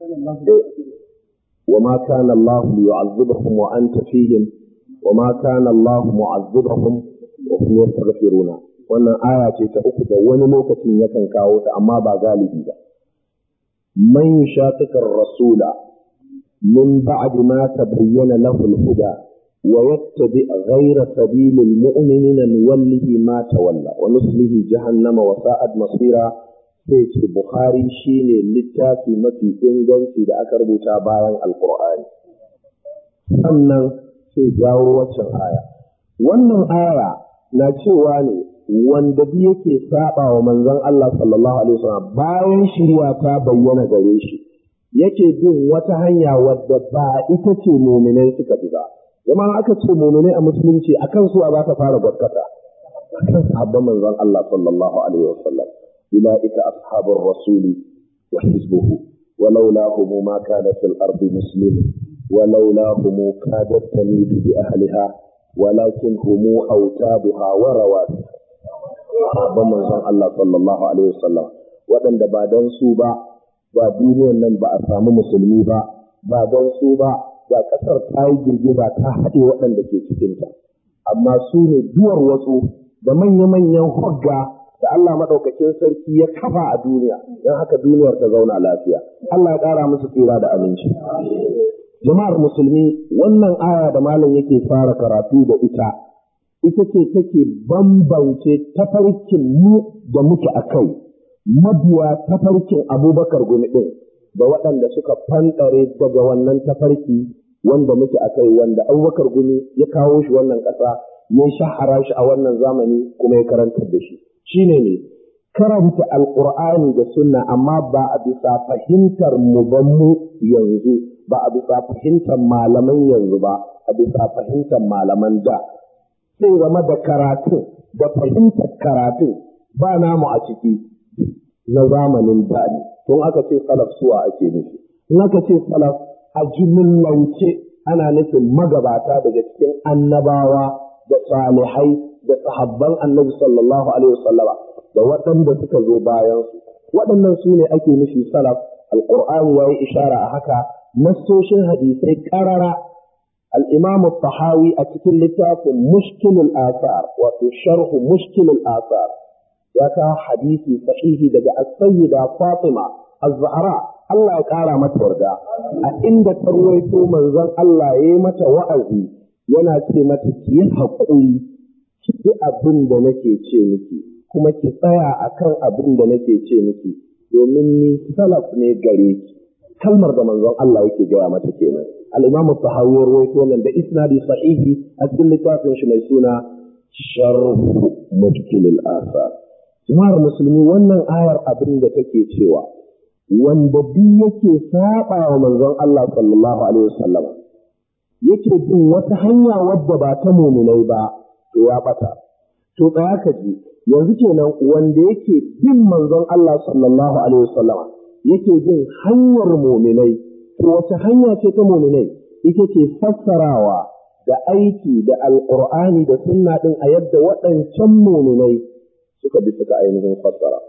وما كان الله ليعذبهم وأنت فيهم وما كان الله معذبهم وهم يستغفرون wannan aya ce ta uku da wani lokacin yakan kawo ta amma ba galibi ba man shaqiqar rasula min ba'd ma tabayyana lahu al-huda ويتبع غير سبيل المؤمنين نوله ما تولى ونصله جهنم وساءت مصيرا sai ce Bukhari shine littafi mafi inganci da aka rubuta bayan Alƙur'ani. Sannan sai jawo waccan aya. Wannan aya na cewa ne wanda bi yake saba wa manzon Allah sallallahu alaihi wasallam bayan shirya ta bayyana gare shi yake bin wata hanya wadda ba ita ce muminai suka bi ba jama'a aka ce muminai a musulunci akan su za ta fara gwaskata akan sahabban manzon Allah sallallahu alaihi wasallam ulaika ashabur rasuli wa hizbuhu ولولاهم ما كان في الأرض مسلم ولولاهم كادت تميد بأهلها ولكن هم أوتابها ورواتها sahabban manzon Allah sallallahu alaihi wasallam waɗanda ba don su ba ba duniyar nan ba a samu musulmi ba ba don su ba ba ƙasar ta yi girgiza ta haɗe waɗanda ke cikinta amma su ne duwar wasu da manya-manyan hogga da Allah maɗaukakin sarki ya kafa a duniya don haka duniyar ta zauna lafiya Allah ya ƙara musu tsira da aminci jama'ar musulmi wannan aya da malam yake fara karatu da ita ita ce take bambance tafarkin mu da muke a kai mabiya tafarkin abubakar gumi ɗin da waɗanda suka fanɗare daga wannan tafarki wanda muke a kai wanda abubakar gumi ya kawo shi wannan ƙasa ya shahara shi a wannan zamani kuma ya karantar da shi shine ne karanta alƙur'ani da sunna amma ba a bisa fahimtar mu ba mu yanzu ba a bisa fahimtar malaman yanzu ba a bisa fahimtar malaman da sai game da karatu da fahimtar karatu ba namu a ciki na zamanin da ne tun aka ce salaf suwa ake nufi in aka ce salaf a jimillance ana nufin magabata daga cikin annabawa da salihai da sahabban annabi sallallahu alaihi wasallama da waɗanda suka zo bayan su waɗannan su ne ake nufi salaf alqur'ani yayi ishara a haka nassoshin hadisai karara الإمام الطحاوي أتكل لتاف مشكل الآثار وشرح مشكل الآثار يكا حديثي صحيح دقاء السيدة فاطمة الزهراء الله يقارى متوردا أئند ترويتو من ذن الله يمت وأزي yana ce mata ki yi haƙuri ki bi abin da nake ce miki kuma ki tsaya akan abin da nake ce miki domin ni salaf ne gare ki kalmar da manzon Allah yake gaya mata kenan al-Imam Tahawi rawaito nan da isnadi sahihi a cikin littafin shi mai suna Sharh Mujkil al-Athar Jama'ar musulmi wannan ayar abin da take cewa wanda duk yake saba wa manzon Allah sallallahu alaihi wasallam yake bin wata hanya wadda ba ta muminai ba to ya bata to tsaya ka ji yanzu kenan wanda yake bin manzon Allah sallallahu alaihi wasallam yake bin hanyar muminai to wace hanya ce ta muminai ita ce fassarawa da aiki da alqur'ani da sunna din a yadda waɗancan muminai suka bi suka ainihin fassara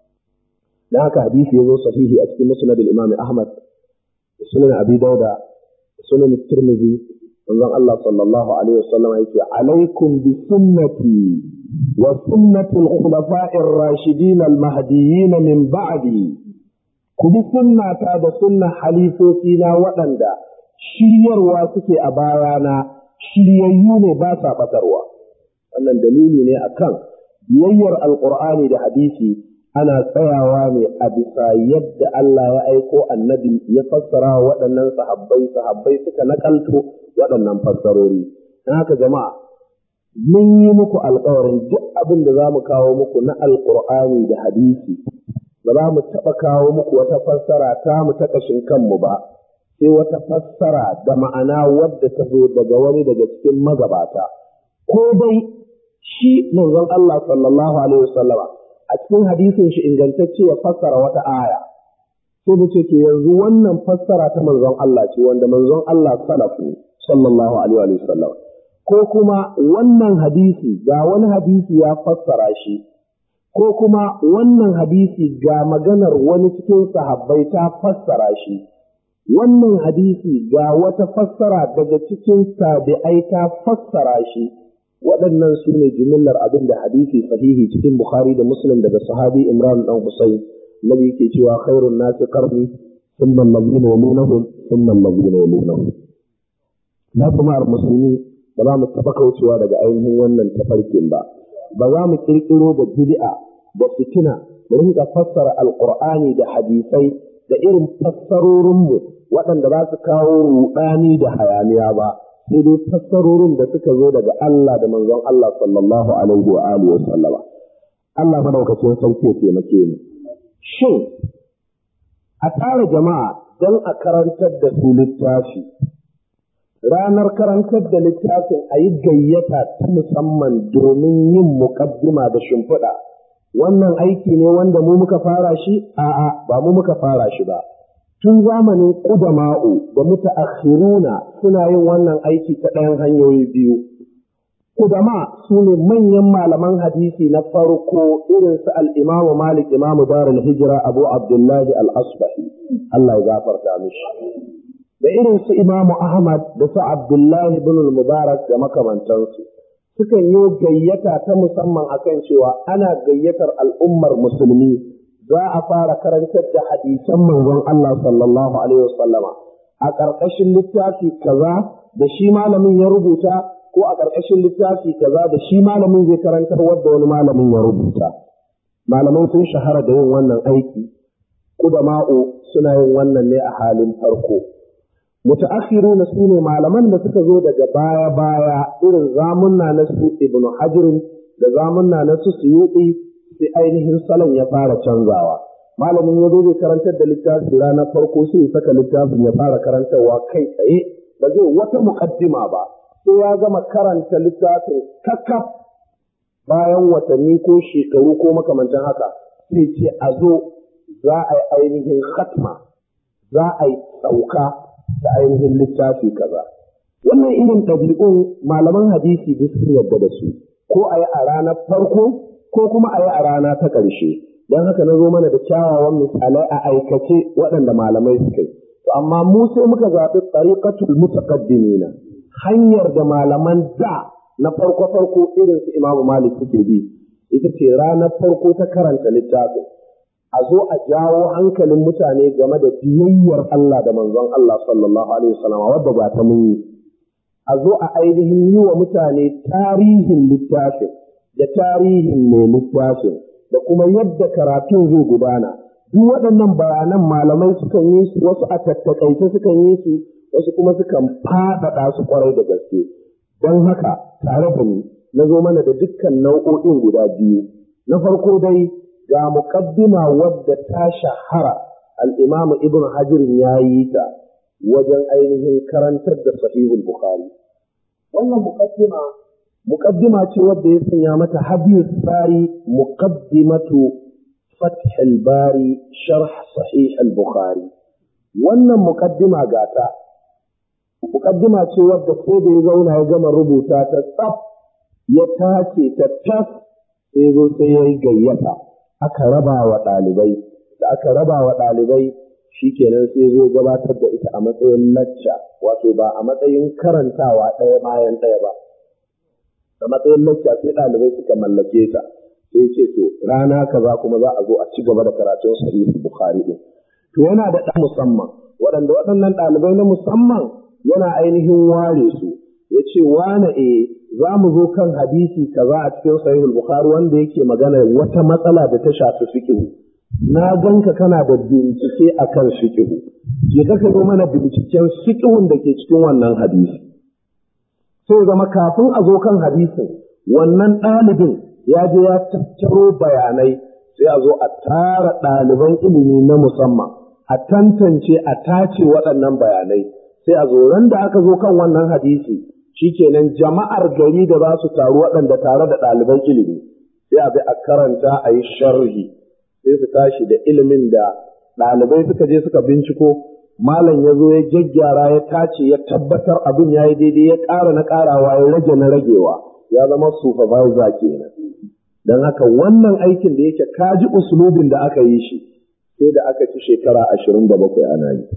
dan haka hadisi yazo sahihi a cikin musnad al-imam ahmad da sunan abi dauda da sunan tirmidhi manzon Allah sallallahu alaihi wasallam yake alaikum bi sunnati wa sunnati al-khulafa'i ar-rashidin al-mahdiyyin min ba'di ku bi sunnata da sunna halifofi na waɗanda shiryarwa suke a bayana shiryayyu ne ba sa batarwa wannan dalili ne akan biyayyar alqur'ani da hadisi ana tsayawa ne a bisa yadda Allah ya aiko annabi ya fassara wa waɗannan sahabbai sahabbai suka nakalto waɗannan fassarori don haka jama'a mun yi muku alkawarin duk abin da za mu kawo muku na alkur'ani da hadisi ba za mu taɓa kawo muku wata fassara ta mu ta ƙashin kanmu ba sai wata fassara da ma'ana wadda ta zo daga wani daga cikin magabata ko dai shi manzon Allah sallallahu alaihi wasallama a cikin hadisin shi ingantacce ya fassara wata aya sai mu ce to yanzu wannan fassara ta manzon Allah ce wanda manzon Allah salafu sallallahu alaihi wa sallam ko kuma wannan hadisi ga wani hadisi ya fassara shi ko kuma wannan hadisi ga maganar wani cikin sahabbai ta fassara shi wannan hadisi ga wata fassara daga cikin tabi'ai ta fassara shi waɗannan su ne jimillar abin da hadisi sahihi cikin Bukhari da Muslim daga sahabi Imran dan Husayn nabi yake cewa khairun nasi qarni thumma alladhina yalunahum thumma alladhina yalunahum na kuma musulmi ba za mu taɓa kaucewa daga ainihin wannan tafarkin ba ba za mu kirkiro da bid'a da fitina mu rinka fassara alqur'ani da hadisai da irin fassarorinmu waɗanda za su kawo ruɗani da hayaniya ba sai dai fassarorin da suka zo daga Allah da manzon Allah sallallahu alaihi wa alihi wa sallama Allah madaukakin sarki ya taimake mu shin a tsara jama'a don a karantar da su littafi ranar karantar da littafin a yi gayyata ta musamman domin yin muƙaddima da shimfiɗa wannan aiki ne wanda mu muka fara shi a'a ba mu muka fara shi ba tun zamanin ƙudama'u da mutaakhiruna suna yin wannan aiki ta ɗayan hanyoyi biyu Kudama su ne manyan malaman hadisi na farko irin su al'imamu Malik imamu Darul Hijira Abu Abdullahi al-Asbahi, Allah ya gafarta mishi. Da irin su imamu Ahmad da su Abdullahi bin Mubarak da makamantansu. Sukan yi gayyata ta musamman akan cewa ana gayyatar al'ummar musulmi za a fara karantar da hadisan manzon Allah sallallahu Alaihi wasallama a ƙarƙashin littafi kaza da shi malamin ya rubuta ko a ƙarƙashin littafi kaza da shi malamin zai karantar wadda wani malamin ya rubuta. Malaman sun shahara da yin wannan aiki, ƙudama'u suna yin wannan ne a halin farko. Muta'akhiru na su ne malaman da suka zo daga baya-baya irin zamunna na su Ibn Hajirin da zamunna na su Suyuɗi sai ainihin salon ya fara canzawa. Malamin ya zo zai karantar da littafi ranar farko sai ya saka littafin ya fara karantarwa kai tsaye ba zai wata muƙaddima ba. sai ya gama karanta littafin kakkaf bayan watanni ko shekaru ko makamantan haka sai ce a zo za a yi ainihin khatma za a yi sauka da ainihin littafi kaza wannan irin ɗabi'un malaman hadisi duk sun yarda da su ko a yi a ranar farko ko kuma a yi a rana ta ƙarshe don haka na zo mana da kyawawan misalai a aikace waɗanda malamai suka yi to amma mu sai muka zaɓi tsariƙatul mutaqaddimina hanyar da malaman da na farko-farko irin su Imamu Malik suke bi, ita ce ranar farko ta karanta littafin. A zo a jawo hankalin mutane game da biyayyar Allah da manzon Allah sallallahu Alaihi wasallam wadda ba ta mun yi. A zo a ainihin yi wa mutane tarihin littafin da tarihin mai littafin da kuma yadda karatun zai gudana. Duk waɗannan bayanan malamai sukan yi su wasu a tattakaice sukan yi su wasu kuma sukan faɗaɗa su kwarai da gaske don haka tare da ni na zo mana da dukkan nau'o'in guda biyu na farko dai ga muƙaddima wadda ta shahara al'imamu ibn hajirin ya yi ta wajen ainihin karantar da sahihul bukhari wannan muƙaddima muƙaddima ce wadda ya sanya mata habiyus tsari muqaddimatu fath al-bari sharh sahih al-bukhari wannan muƙaddima gata muƙaddima ce wadda ko da ya zauna ya gama rubuta ta tsaf ya tace ta tas sai zo sai ya yi gayyata aka raba wa ɗalibai da aka raba wa ɗalibai shikenan sai zo gabatar da ita a matsayin lacca wato ba a matsayin karantawa ɗaya bayan ɗaya ba a matsayin lacca sai ɗalibai suka mallake ta sai ce to rana kaza kuma za a zo a ci gaba da karatun sahih bukhari din to yana da ɗan musamman waɗanda waɗannan ɗalibai na musamman yana ainihin ware su ya ce wane e za mu zo kan hadisi kaza a cikin sahihul bukhari wanda yake magana wata matsala da ta shafi fiqh na ganka kana da bincike akan fiqh je ka zo mana binciken fiqhun da ke cikin wannan hadisi sai zama kafin a zo kan hadisin wannan ɗalibin ya je ya tattaro bayanai sai a zo a tara ɗaliban ilimi na musamman a tantance a tace waɗannan bayanai sai a zo ran da aka zo kan wannan hadisi shikenan jama'ar gari da za su taru waɗanda tare da ɗaliban ilimi sai a bi a karanta a yi sharhi sai su tashi da ilimin da ɗalibai suka je suka binciko malam ya zo ya gyaggyara ya tace ya tabbatar abin ya yi daidai ya ƙara na ƙarawa ya rage na ragewa ya zama supervisor kenan don haka wannan aikin da yake kaji usulubin da aka yi shi sai da aka ci shekara ashirin da bakwai ana yi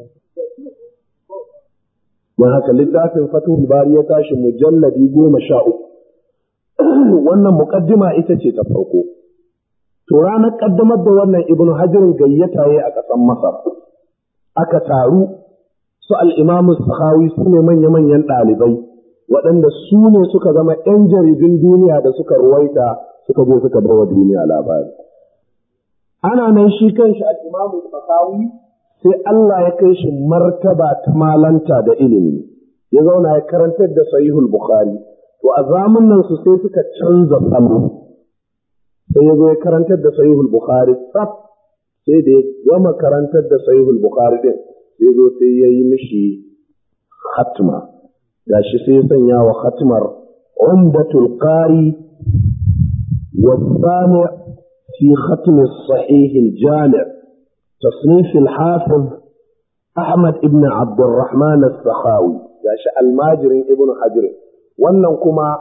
don haka littafin fatihul bari ya tashi mujalladi goma sha uku wannan muƙaddima ita ce ta farko to ranar ƙaddamar da wannan ibnu hajirin gayyata ya a ƙasar masar aka taru su al'imamu sahawi su ne manya-manyan ɗalibai waɗanda su ne suka zama ‘yan jaridun duniya da suka ruwaita suka je suka bawa duniya labari ana nan shi kanshi al'imamu sahawi sai Allah ya kai shi martaba ta malanta da ilimi ya zauna ya karantar da sahihul bukhari to a zamanin su sai suka canza salo sai ya zo ya karantar da sahihul bukhari tsaf sai da ya gama karantar da sahihul bukhari din sai zo sai ya yi mishi hatma gashi sai ya sanya wa hatmar umdatul qari والثاني في ختم الصحيح الجامع تصنيف الحافظ أحمد ابن عبد الرحمن السخاوي gashi almajirin ibn hajar wannan kuma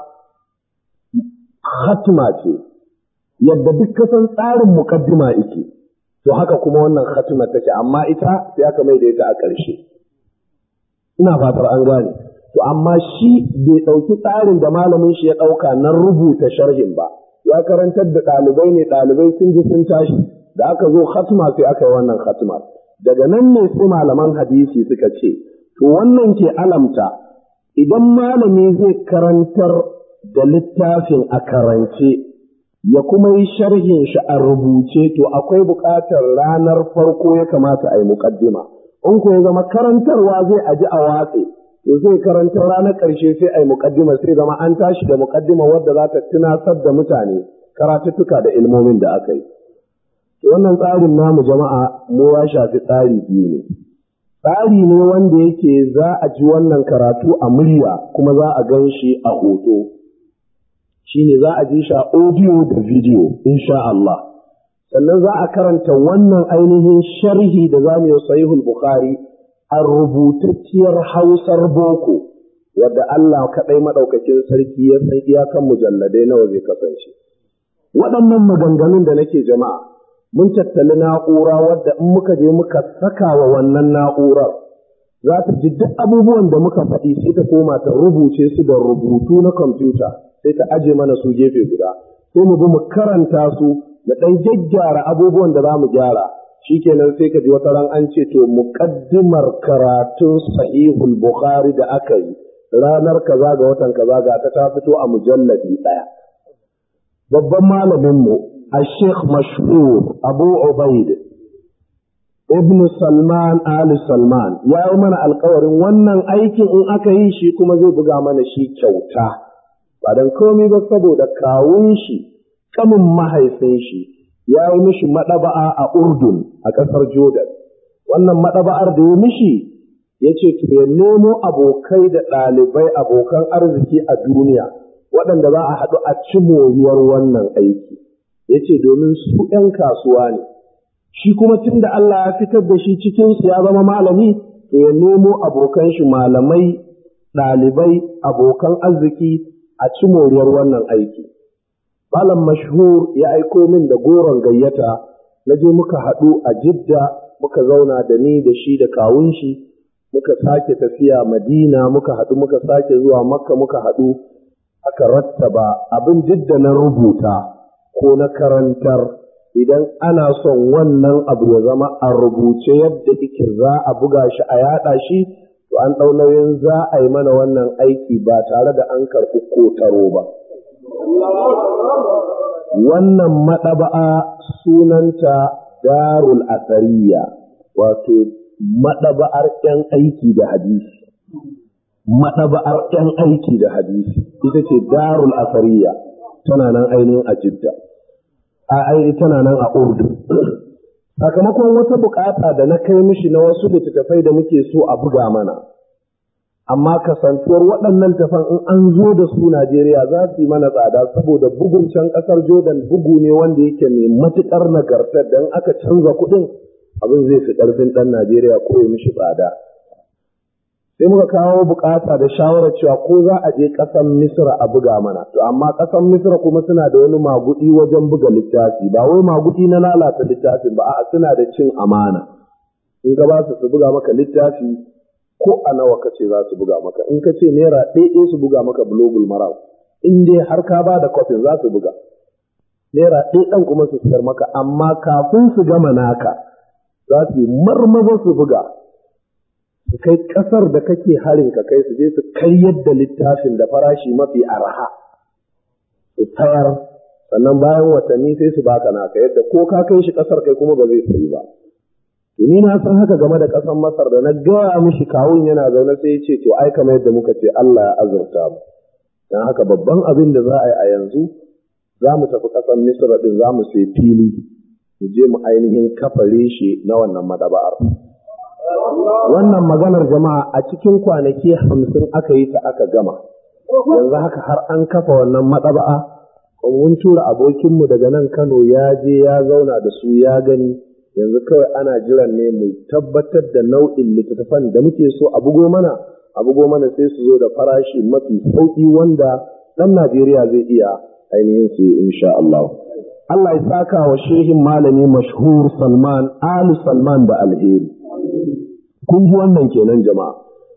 khatma ce yadda duk kasan tsarin mukaddima yake to haka kuma wannan khatma take amma ita sai aka mai da ita a ƙarshe ina fatar an gane to amma shi bai ɗauki tsarin da malamin shi ya ɗauka na rubuta sharhin ba ya karantar da ɗalibai ne ɗalibai sun ji sun tashi da aka zo khatma sai aka yi wannan khatma daga nan ne sai malaman hadisi suka ce to wannan ke alamta idan malami zai karantar da littafin a karance ya kuma yi sharhin shi a rubuce to akwai buƙatar ranar farko ya kamata a yi muƙaddima in ko ya zama karantarwa zai aji a watse to zai karantar ranar ƙarshe sai a yi muƙaddima sai zama an tashi da muƙaddima wadda za ta tunasar da mutane karatuttuka da ilmomin da aka yi wannan tsarin namu jama'a mu ya shafi tsari biyu ne tsari ne wanda yake za a ji wannan karatu a murya kuma za a gan shi a hoto shine za a ji shi a audio da video insha Allah sannan za a karanta wannan ainihin sharhi da za mu yi sahihul bukhari a rubutacciyar hausar boko wadda Allah kaɗai maɗaukakin sarki ya san iyakan mujalladai nawa zai kasance waɗannan maganganun da nake jama'a mun tattali na'ura wadda in muka je muka saka wa wannan na'urar za ta ji duk abubuwan da muka faɗi sai ta koma ta rubuce su da rubutu na kwamfuta sai ta aje mana su gefe guda sai mu bi mu karanta su da ɗan gyaggyara abubuwan da za mu gyara shikenan sai ka ji wata ran an ce to muqaddimar karatun sahihul bukhari da aka yi ranar kaza ga watan kaza ga ta ta fito a mujalladi ɗaya babban malaminmu الشيخ مشهور أبو عبيد ابن سلمان آل سلمان يا من القور wannan aikin in aka yi shi kuma zai buga mana shi kyauta ba dan komai ba saboda kawun shi kamin mahaifin shi ya yi mishi madaba'a a Urdun a ƙasar Jordan wannan madaba'ar da ya mishi ya ce to ya nemo abokai da ɗalibai abokan arziki a duniya waɗanda za a haɗu a ci moriyar wannan aiki ya ce domin su ‘yan kasuwa ne, shi kuma tun da Allah ya fitar da shi cikinsu ya zama malami, to ya nemo abokan shi malamai, ɗalibai, abokan arziki a ci moriyar wannan aiki. Malam mashhur ya aiko min da goron gayyata, na je muka haɗu a jidda muka zauna da ni da shi da kawun shi, muka sake tafiya Madina muka haɗu muka sake zuwa Makka muka haɗu, aka rattaba abin jidda na rubuta. ko na karantar idan ana son wannan abu ya zama a rubuce yadda ike za a buga shi a yaɗa shi to an ɗau nauyin za a yi mana wannan aiki ba tare da an karɓi ko taro ba. Wannan maɗaba'a sunanta darul asariya wato maɗaba'ar ‘yan aiki da hadisi. Maɗaba'ar ‘yan aiki da hadisi ita ce darul asariya tana nan ainihin a jidda. a aini tana nan a urdu sakamakon wata bukata da na kai mishi na wasu littattafai da muke so a buga mana amma kasantuwar waɗannan tafan in an zo da su Najeriya za su yi mana tsada saboda bugun can ƙasar Jordan bugu ne wanda yake mai matuƙar nagartar don aka canza kuɗin abin zai fi ƙarfin ɗan Najeriya ko ya mishi tsada. sai muka kawo bukata da shawarar cewa ko za a je ƙasar Misra a buga mana to amma ƙasar Misra kuma suna da wani magudi wajen buga littafi ba wai magudi na lalata littafin ba a'a suna da cin amana in ka ba su su buga maka littafi ko a nawa ka ce za su buga maka in ka ce naira ɗaya su buga maka bulogul marau in dai har ka ba da kwafin za su buga naira ɗaya ɗan kuma su siyar maka amma kafin su gama naka za su yi marmaza su buga su kai ƙasar da kake harin ka kai su je su kai yadda littafin da farashi mafi arha su tayar sannan bayan watanni sai su baka naka yadda ko ka kai shi ƙasar kai kuma ba zai sayi ba ni na san haka game da ƙasar masar da na gaya mishi kawun yana zaune sai ya ce to ai kamar yadda muka ce Allah ya azurta mu dan haka babban abin da za a yi a yanzu za mu tafi ƙasar misra din za mu sai fili mu je mu ainihin kafa reshe na wannan madaba'ar wannan maganar jama'a a cikin kwanaki hamsin aka yi ta aka gama yanzu haka har an kafa wannan maɗaba'a mun tura abokinmu daga nan kano ya je ya zauna da su ya gani yanzu kawai ana jiran ne mu tabbatar da nau'in littattafan da muke so a bugo mana a bugo mana sai su zo da farashi mafi sauƙi wanda ɗan Najeriya zai iya ainihin su insha Allah. Allah ya saka wa shehin malami mashhur Salman Ali Salman da alheri. Kun ji wannan kenan jama'a.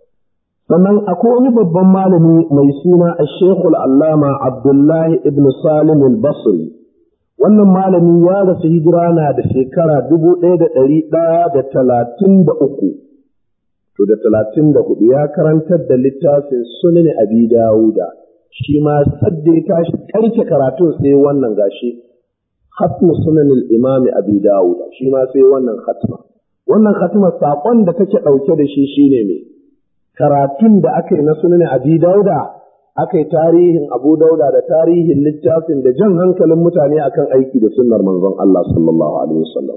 Sannan akwai wani babban malami mai suna a Shekul Allama Abdullahi ibn Salim al-Basri. Wannan malami ya rasu hijira na da shekara dubu ɗaya da ɗari ɗaya da talatin da uku. To da talatin da hudu ya karantar da littafin sunan Abi Dawuda. Shi ma sadda ya tashi karke karatun sai wannan gashi. Hatmu sunan al-Imam Abi Dawuda. Shi ma sai wannan hatma. Wannan hatma saƙon da take ɗauke da shi shine me? Karatun da aka yi na sunan Abi Dawuda aka yi tarihin Abu Dauda da tarihin littafin da jan hankalin mutane akan aiki da sunnar manzon Allah sallallahu alaihi wasallam.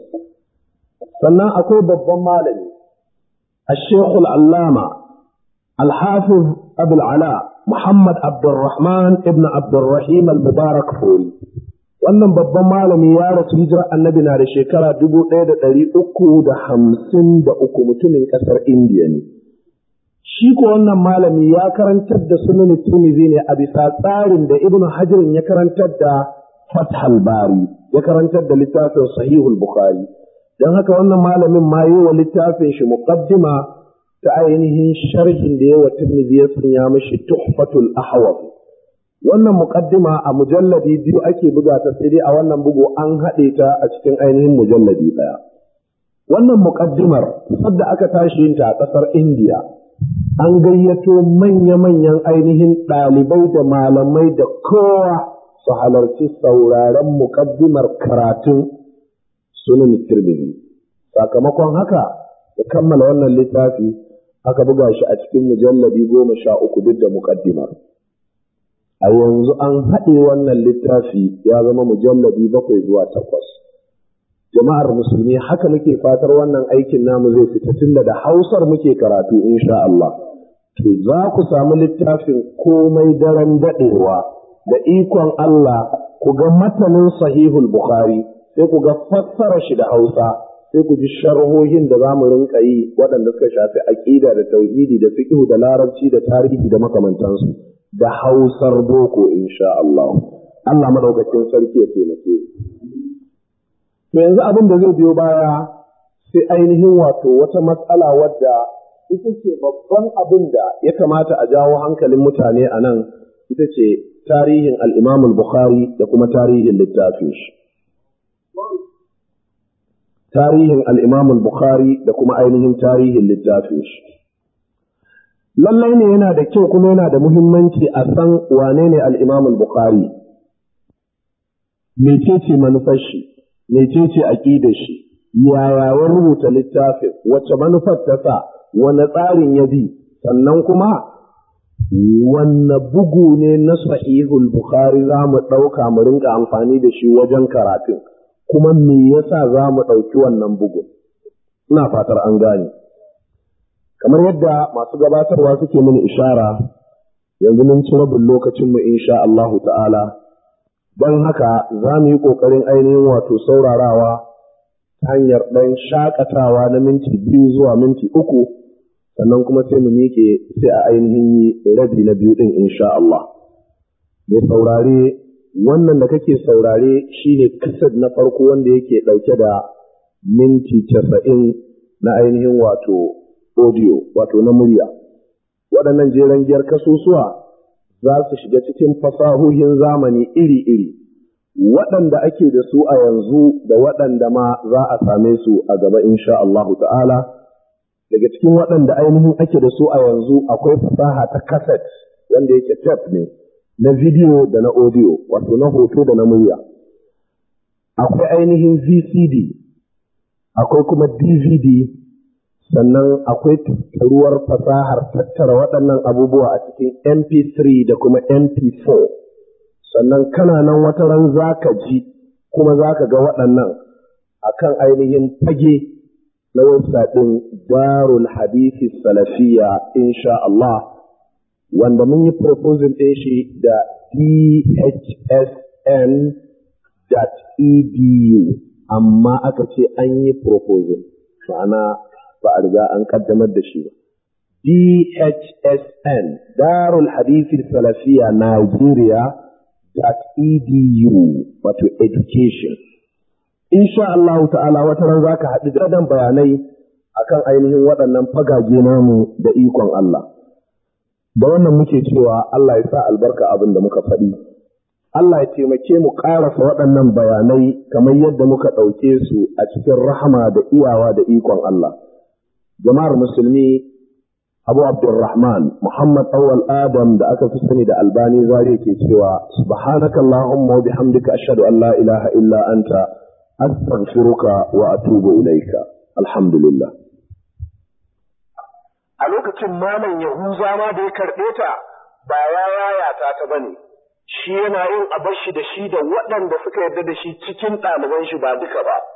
Sannan akwai babban malami, الشيخ العلامة الحافظ أبو العلاء محمد عبد الرحمن ابن عبد الرحيم المبارك فوري wannan babban malami ya rasu hijira annabi na da shekara dubu ɗaya da ɗari uku da hamsin da uku mutumin ƙasar indiya ne shi ko wannan malami ya karantar da sunan Tirmidhi ne a bisa tsarin da Ibn Hajar ya karantar da Fathul Bari ya karantar da littafin Sahihul Bukhari dan haka wannan malamin ma yi wa littafin shi muqaddima ta ainihin sharhin da yawa Tirmidhi ya sanya mishi Tuhfatul Ahwaz wannan muqaddima a mujalladi biyu ake buga ta sai dai a wannan bugu an haɗe ta a cikin ainihin mujalladi ɗaya wannan muqaddimar sadda aka tashi yin ta a ƙasar Indiya an gayyato manya-manyan ainihin ɗalibai da malamai da kowa su halarci sauraren muƙaddimar karatun sunan tirmidhi sakamakon haka ya kammala wannan littafi aka buga shi a cikin mujalladi goma sha uku duk da muƙaddimar a yanzu an haɗe wannan littafi ya zama mujalladi bakwai zuwa takwas jama'ar musulmi haka muke fatar wannan aikin namu zai fita tunda da hausar muke karatu insha Allah to za ku samu littafin komai daren daɗewa da ikon Allah ku ga matanin sahihul bukhari sai ku ga fassara shi da hausa sai ku ji sharhohin da za mu rinka yi waɗanda suka shafi aƙida da tauhidi da fiqh da larabci da tarihi da makamantansu da hausar boko insha Allah Allah madaukakin sarki ya taimake To yanzu abin da zai biyo baya sai ainihin wato wata matsala wadda ita ce babban abin da ya kamata a jawo hankalin mutane a nan ita ce tarihin al'imamul Bukhari da kuma tarihin littafin shi. Tarihin al'imamul Bukhari da kuma ainihin tarihin littafin shi. Lallai ne yana da kyau kuma yana da muhimmanci a san wane ne al'imamul Bukhari. Mecece manufar shi? mecece aƙidar shi yaya ya rubuta littafin wacce manufar ta sa wane tsarin ya bi sannan kuma wanne bugu ne na sahihul bukhari za mu ɗauka mu rinka amfani da shi wajen karatun kuma me yasa za mu ɗauki wannan bugun ina fatar an gane kamar yadda masu gabatarwa suke mini ishara yanzu mun ci rabin lokacinmu insha Allahu ta'ala don haka za mu yi ƙoƙarin ainihin wato saurarawa ta hanyar ɗan shakatawa na minti biyu zuwa minti uku sannan kuma sai mu miƙe sai a ainihin yi rabi na biyu ɗin insha Allah. Mai saurare wannan da kake saurare shine kasad na farko wanda yake ɗauke da minti casa'in na ainihin wato audio wato na murya. Waɗannan jeren giyar kasusuwa za su shiga cikin fasahohin zamani iri-iri, waɗanda ake da su a yanzu da waɗanda ma za a same su a gaba insha Allahu ta'ala. Daga cikin waɗanda ainihin ake da su a yanzu akwai fasaha ta kaset wanda yake tep ne, na bidiyo da na audio, wato na hoto da na murya. Akwai ainihin VCD, akwai kuma DVD, sannan akwai tattaruwar fasahar tattara waɗannan abubuwa a cikin MP3 da kuma MP4 sannan kana nan wata ran za ka ji kuma za ka ga waɗannan a kan ainihin fage na website ɗin darul hadithi salafiya insha Allah wanda mun yi proposal ɗin shi da dhsn.edu amma aka ce an yi proposal ma'ana ba a riga an kaddamar da shi ba dhsn darul hadithi salafiya Nigeria edu wato education insha Allah ta'ala wata ran zaka haɗu da dan bayanai akan ainihin waɗannan fagage namu da ikon Allah da wannan muke cewa Allah ya sa albarka abin da muka faɗi Allah ya taimake mu ƙarasa waɗannan bayanai kamar yadda muka ɗauke su a cikin rahama da iyawa da ikon Allah jama'ar musulmi Abu Abdulrahman Muhammad Awal Adam da aka fi sani da Albani Zari ke cewa subhanaka Allahumma wa bihamdika ashhadu an la ilaha illa anta astaghfiruka wa atubu ilaika alhamdulillah a lokacin malam Yahuza ma da ya karɓe ta ba ya yayata ta bane shi yana yin abashi da shi da waɗanda suka yarda da shi cikin ɗaliban shi ba duka ba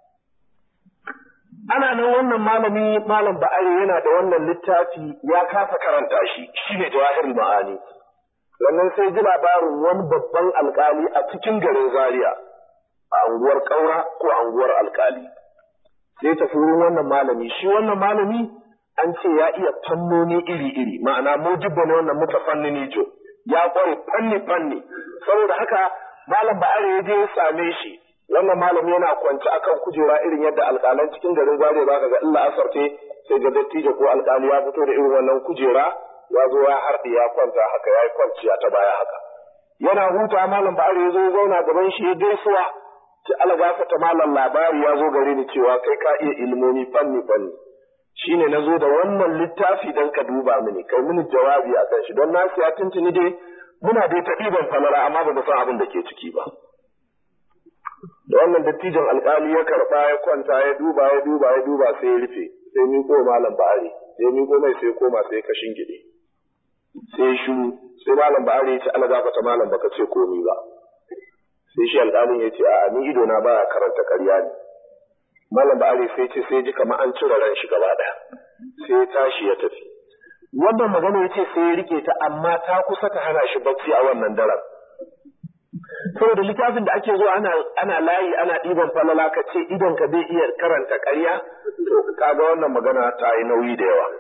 ana nan wannan malami malam ba'ari yana da wannan littafi ya kasa karanta shi shine jawahirul ma'ani wannan sai ji labarin wani babban alkali a cikin garin zaria a anguwar kaura ko anguwar alkali sai tafi wurin wannan malami shi wannan malami an ce ya iya fannoni iri-iri ma'ana mujibba ne wannan mutafannini jo ya kware fanni fanni saboda haka malam ba'ari ya je ya same shi wannan malami yana kwance akan kujera irin yadda alƙalan cikin garin zare za ka ga illa asarte sai ga dattijo ko alƙali ya fito da irin wannan kujera ya zo ya harɗe ya kwanta haka ya yi kwanciya ta baya haka yana huta malam ba'ari ya zo ya zauna gaban shi ya gaisuwa ci algafa ta malam labari ya zo gare ni cewa kai ka iya ilmomi fanni fanni shine na zo da wannan littafi don ka duba mini kai mini jawabi a kan shi don na siya tuntuni dai muna dai ta ɗiban falala amma ba mu san abin da ke ciki ba da wannan dattijan alkali ya karba ya kwanta ya duba ya duba ya duba sai ya rufe sai miko malam ba'ari sai miko mai sai koma sai ka shingide sai shiru sai malam ba'ari ya ce ana gafata malam baka ce komi ba sai shi alkalin ya ce a ni ido na baya karanta karya ne malam ba'ari sai ce sai ji kamar an cire ran shi gaba ɗaya sai ya tashi ya tafi wannan magana ya ce sai ya rike ta amma ta kusa ta hana shi bacci a wannan daren saboda littafin da ake zuwa ana ana layi ana ɗiban falala ka ce idan ka bai iya karanta ƙarya to kaga wannan magana ta yi nauyi da yawa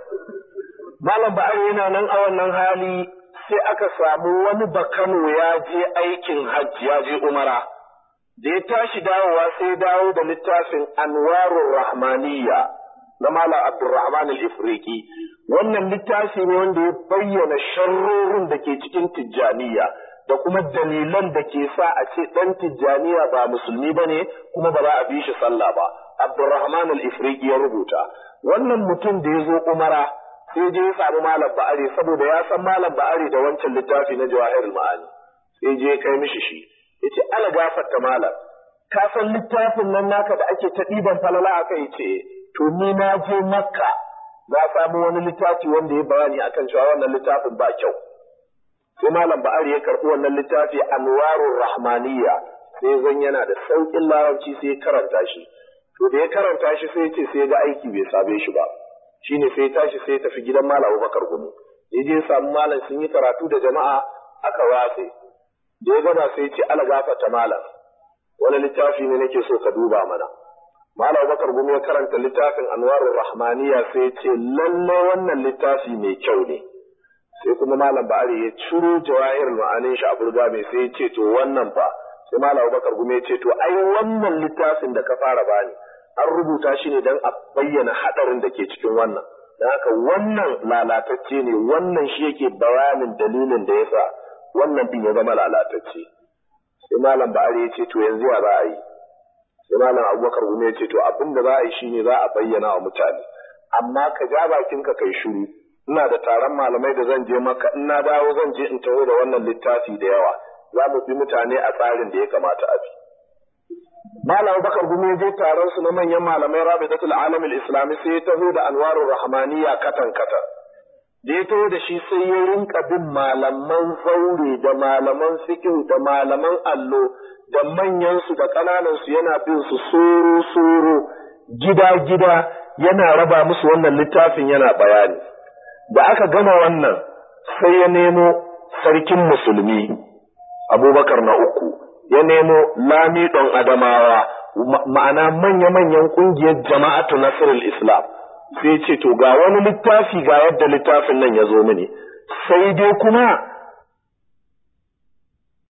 malam ba'ar yana nan a wannan hali sai aka samu wani bakano ya je aikin hajji ya je umara da ya tashi dawowa sai dawo da littafin anwarur rahmaniyya na malam abdurrahman al-ifriqi wannan littafi ne wanda ya bayyana sharrorin da ke cikin tijjaniya da kuma dalilan da ke sa a ce ɗan tijjaniya ba musulmi ba ne kuma ba za a bi shi sallah ba abdurrahman al-ifriqi ya rubuta wannan mutum da ya zo umara sai je ya samu malam ba'ari saboda ya san malam ba'ari da wancan littafi na jawahirul ma'ani sai je ya kai mishi shi yace ala gafarta malam ka san littafin nan naka da ake ta ɗiban falala aka yi ce to ni na je makka na samu wani littafi wanda ya bayani akan cewa wannan littafin ba kyau sai malam ba'ari ya karɓi wannan littafi anwarur rahmaniyya sai zan yana da sauƙin larabci sai ya karanta shi to da ya karanta shi sai ya ce sai ya ga aiki bai same shi ba shine sai ya tashi sai ya tafi gidan malam Abubakar Gumi ya je samu malam sun yi karatu da jama'a aka watse da ya gama sai ya ce ala gafata malam wani littafi ne nake so ka duba mana malam Abubakar Gumi ya karanta littafin anwarur rahmaniyya sai ya ce lallai wannan littafi mai kyau ne sai kuma malam ba'ari ya ciro jawahir ma'anin shi a burga mai sai ya ce to wannan fa sai malam Abubakar Gumi ya ce to ai wannan littafin da ka fara bani an rubuta shi ne don a bayyana hadarin da ke cikin wannan don haka wannan lalatacce ne wannan shi yake bayanin dalilin da yasa wannan din ya zama lalatacce sai malam ba'ari ya ce to yanzu ya za a yi sai malam Abubakar Gumi ya ce to abin da za a yi shine za a bayyana wa mutane amma ka ja bakinka kai shiru ina da taron malamai da zan je maka in na dawo zan je in taho da wannan littafi da yawa za mu bi mutane a tsarin da ya kamata a bi. Malam Bakar Gumi je taron su na manyan malamai Rabidatul Alamil Islami sai ya taho da Anwarur Rahmaniya katan katan. Da ya taho da shi sai ya rinka bin malaman zaure da malaman fiqh da malaman allo da manyan su da ƙananan su yana bin su soro soro gida gida yana raba musu wannan littafin yana bayani da aka gama wannan sai ya nemo sarkin musulmi abubakar na uku ya nemo lamidon adamawa ma'ana manya-manyan ƙungiyar jama'atu nasirul islam sai ce to ga wani littafi ga yadda littafin nan ya zo mini sai dai kuma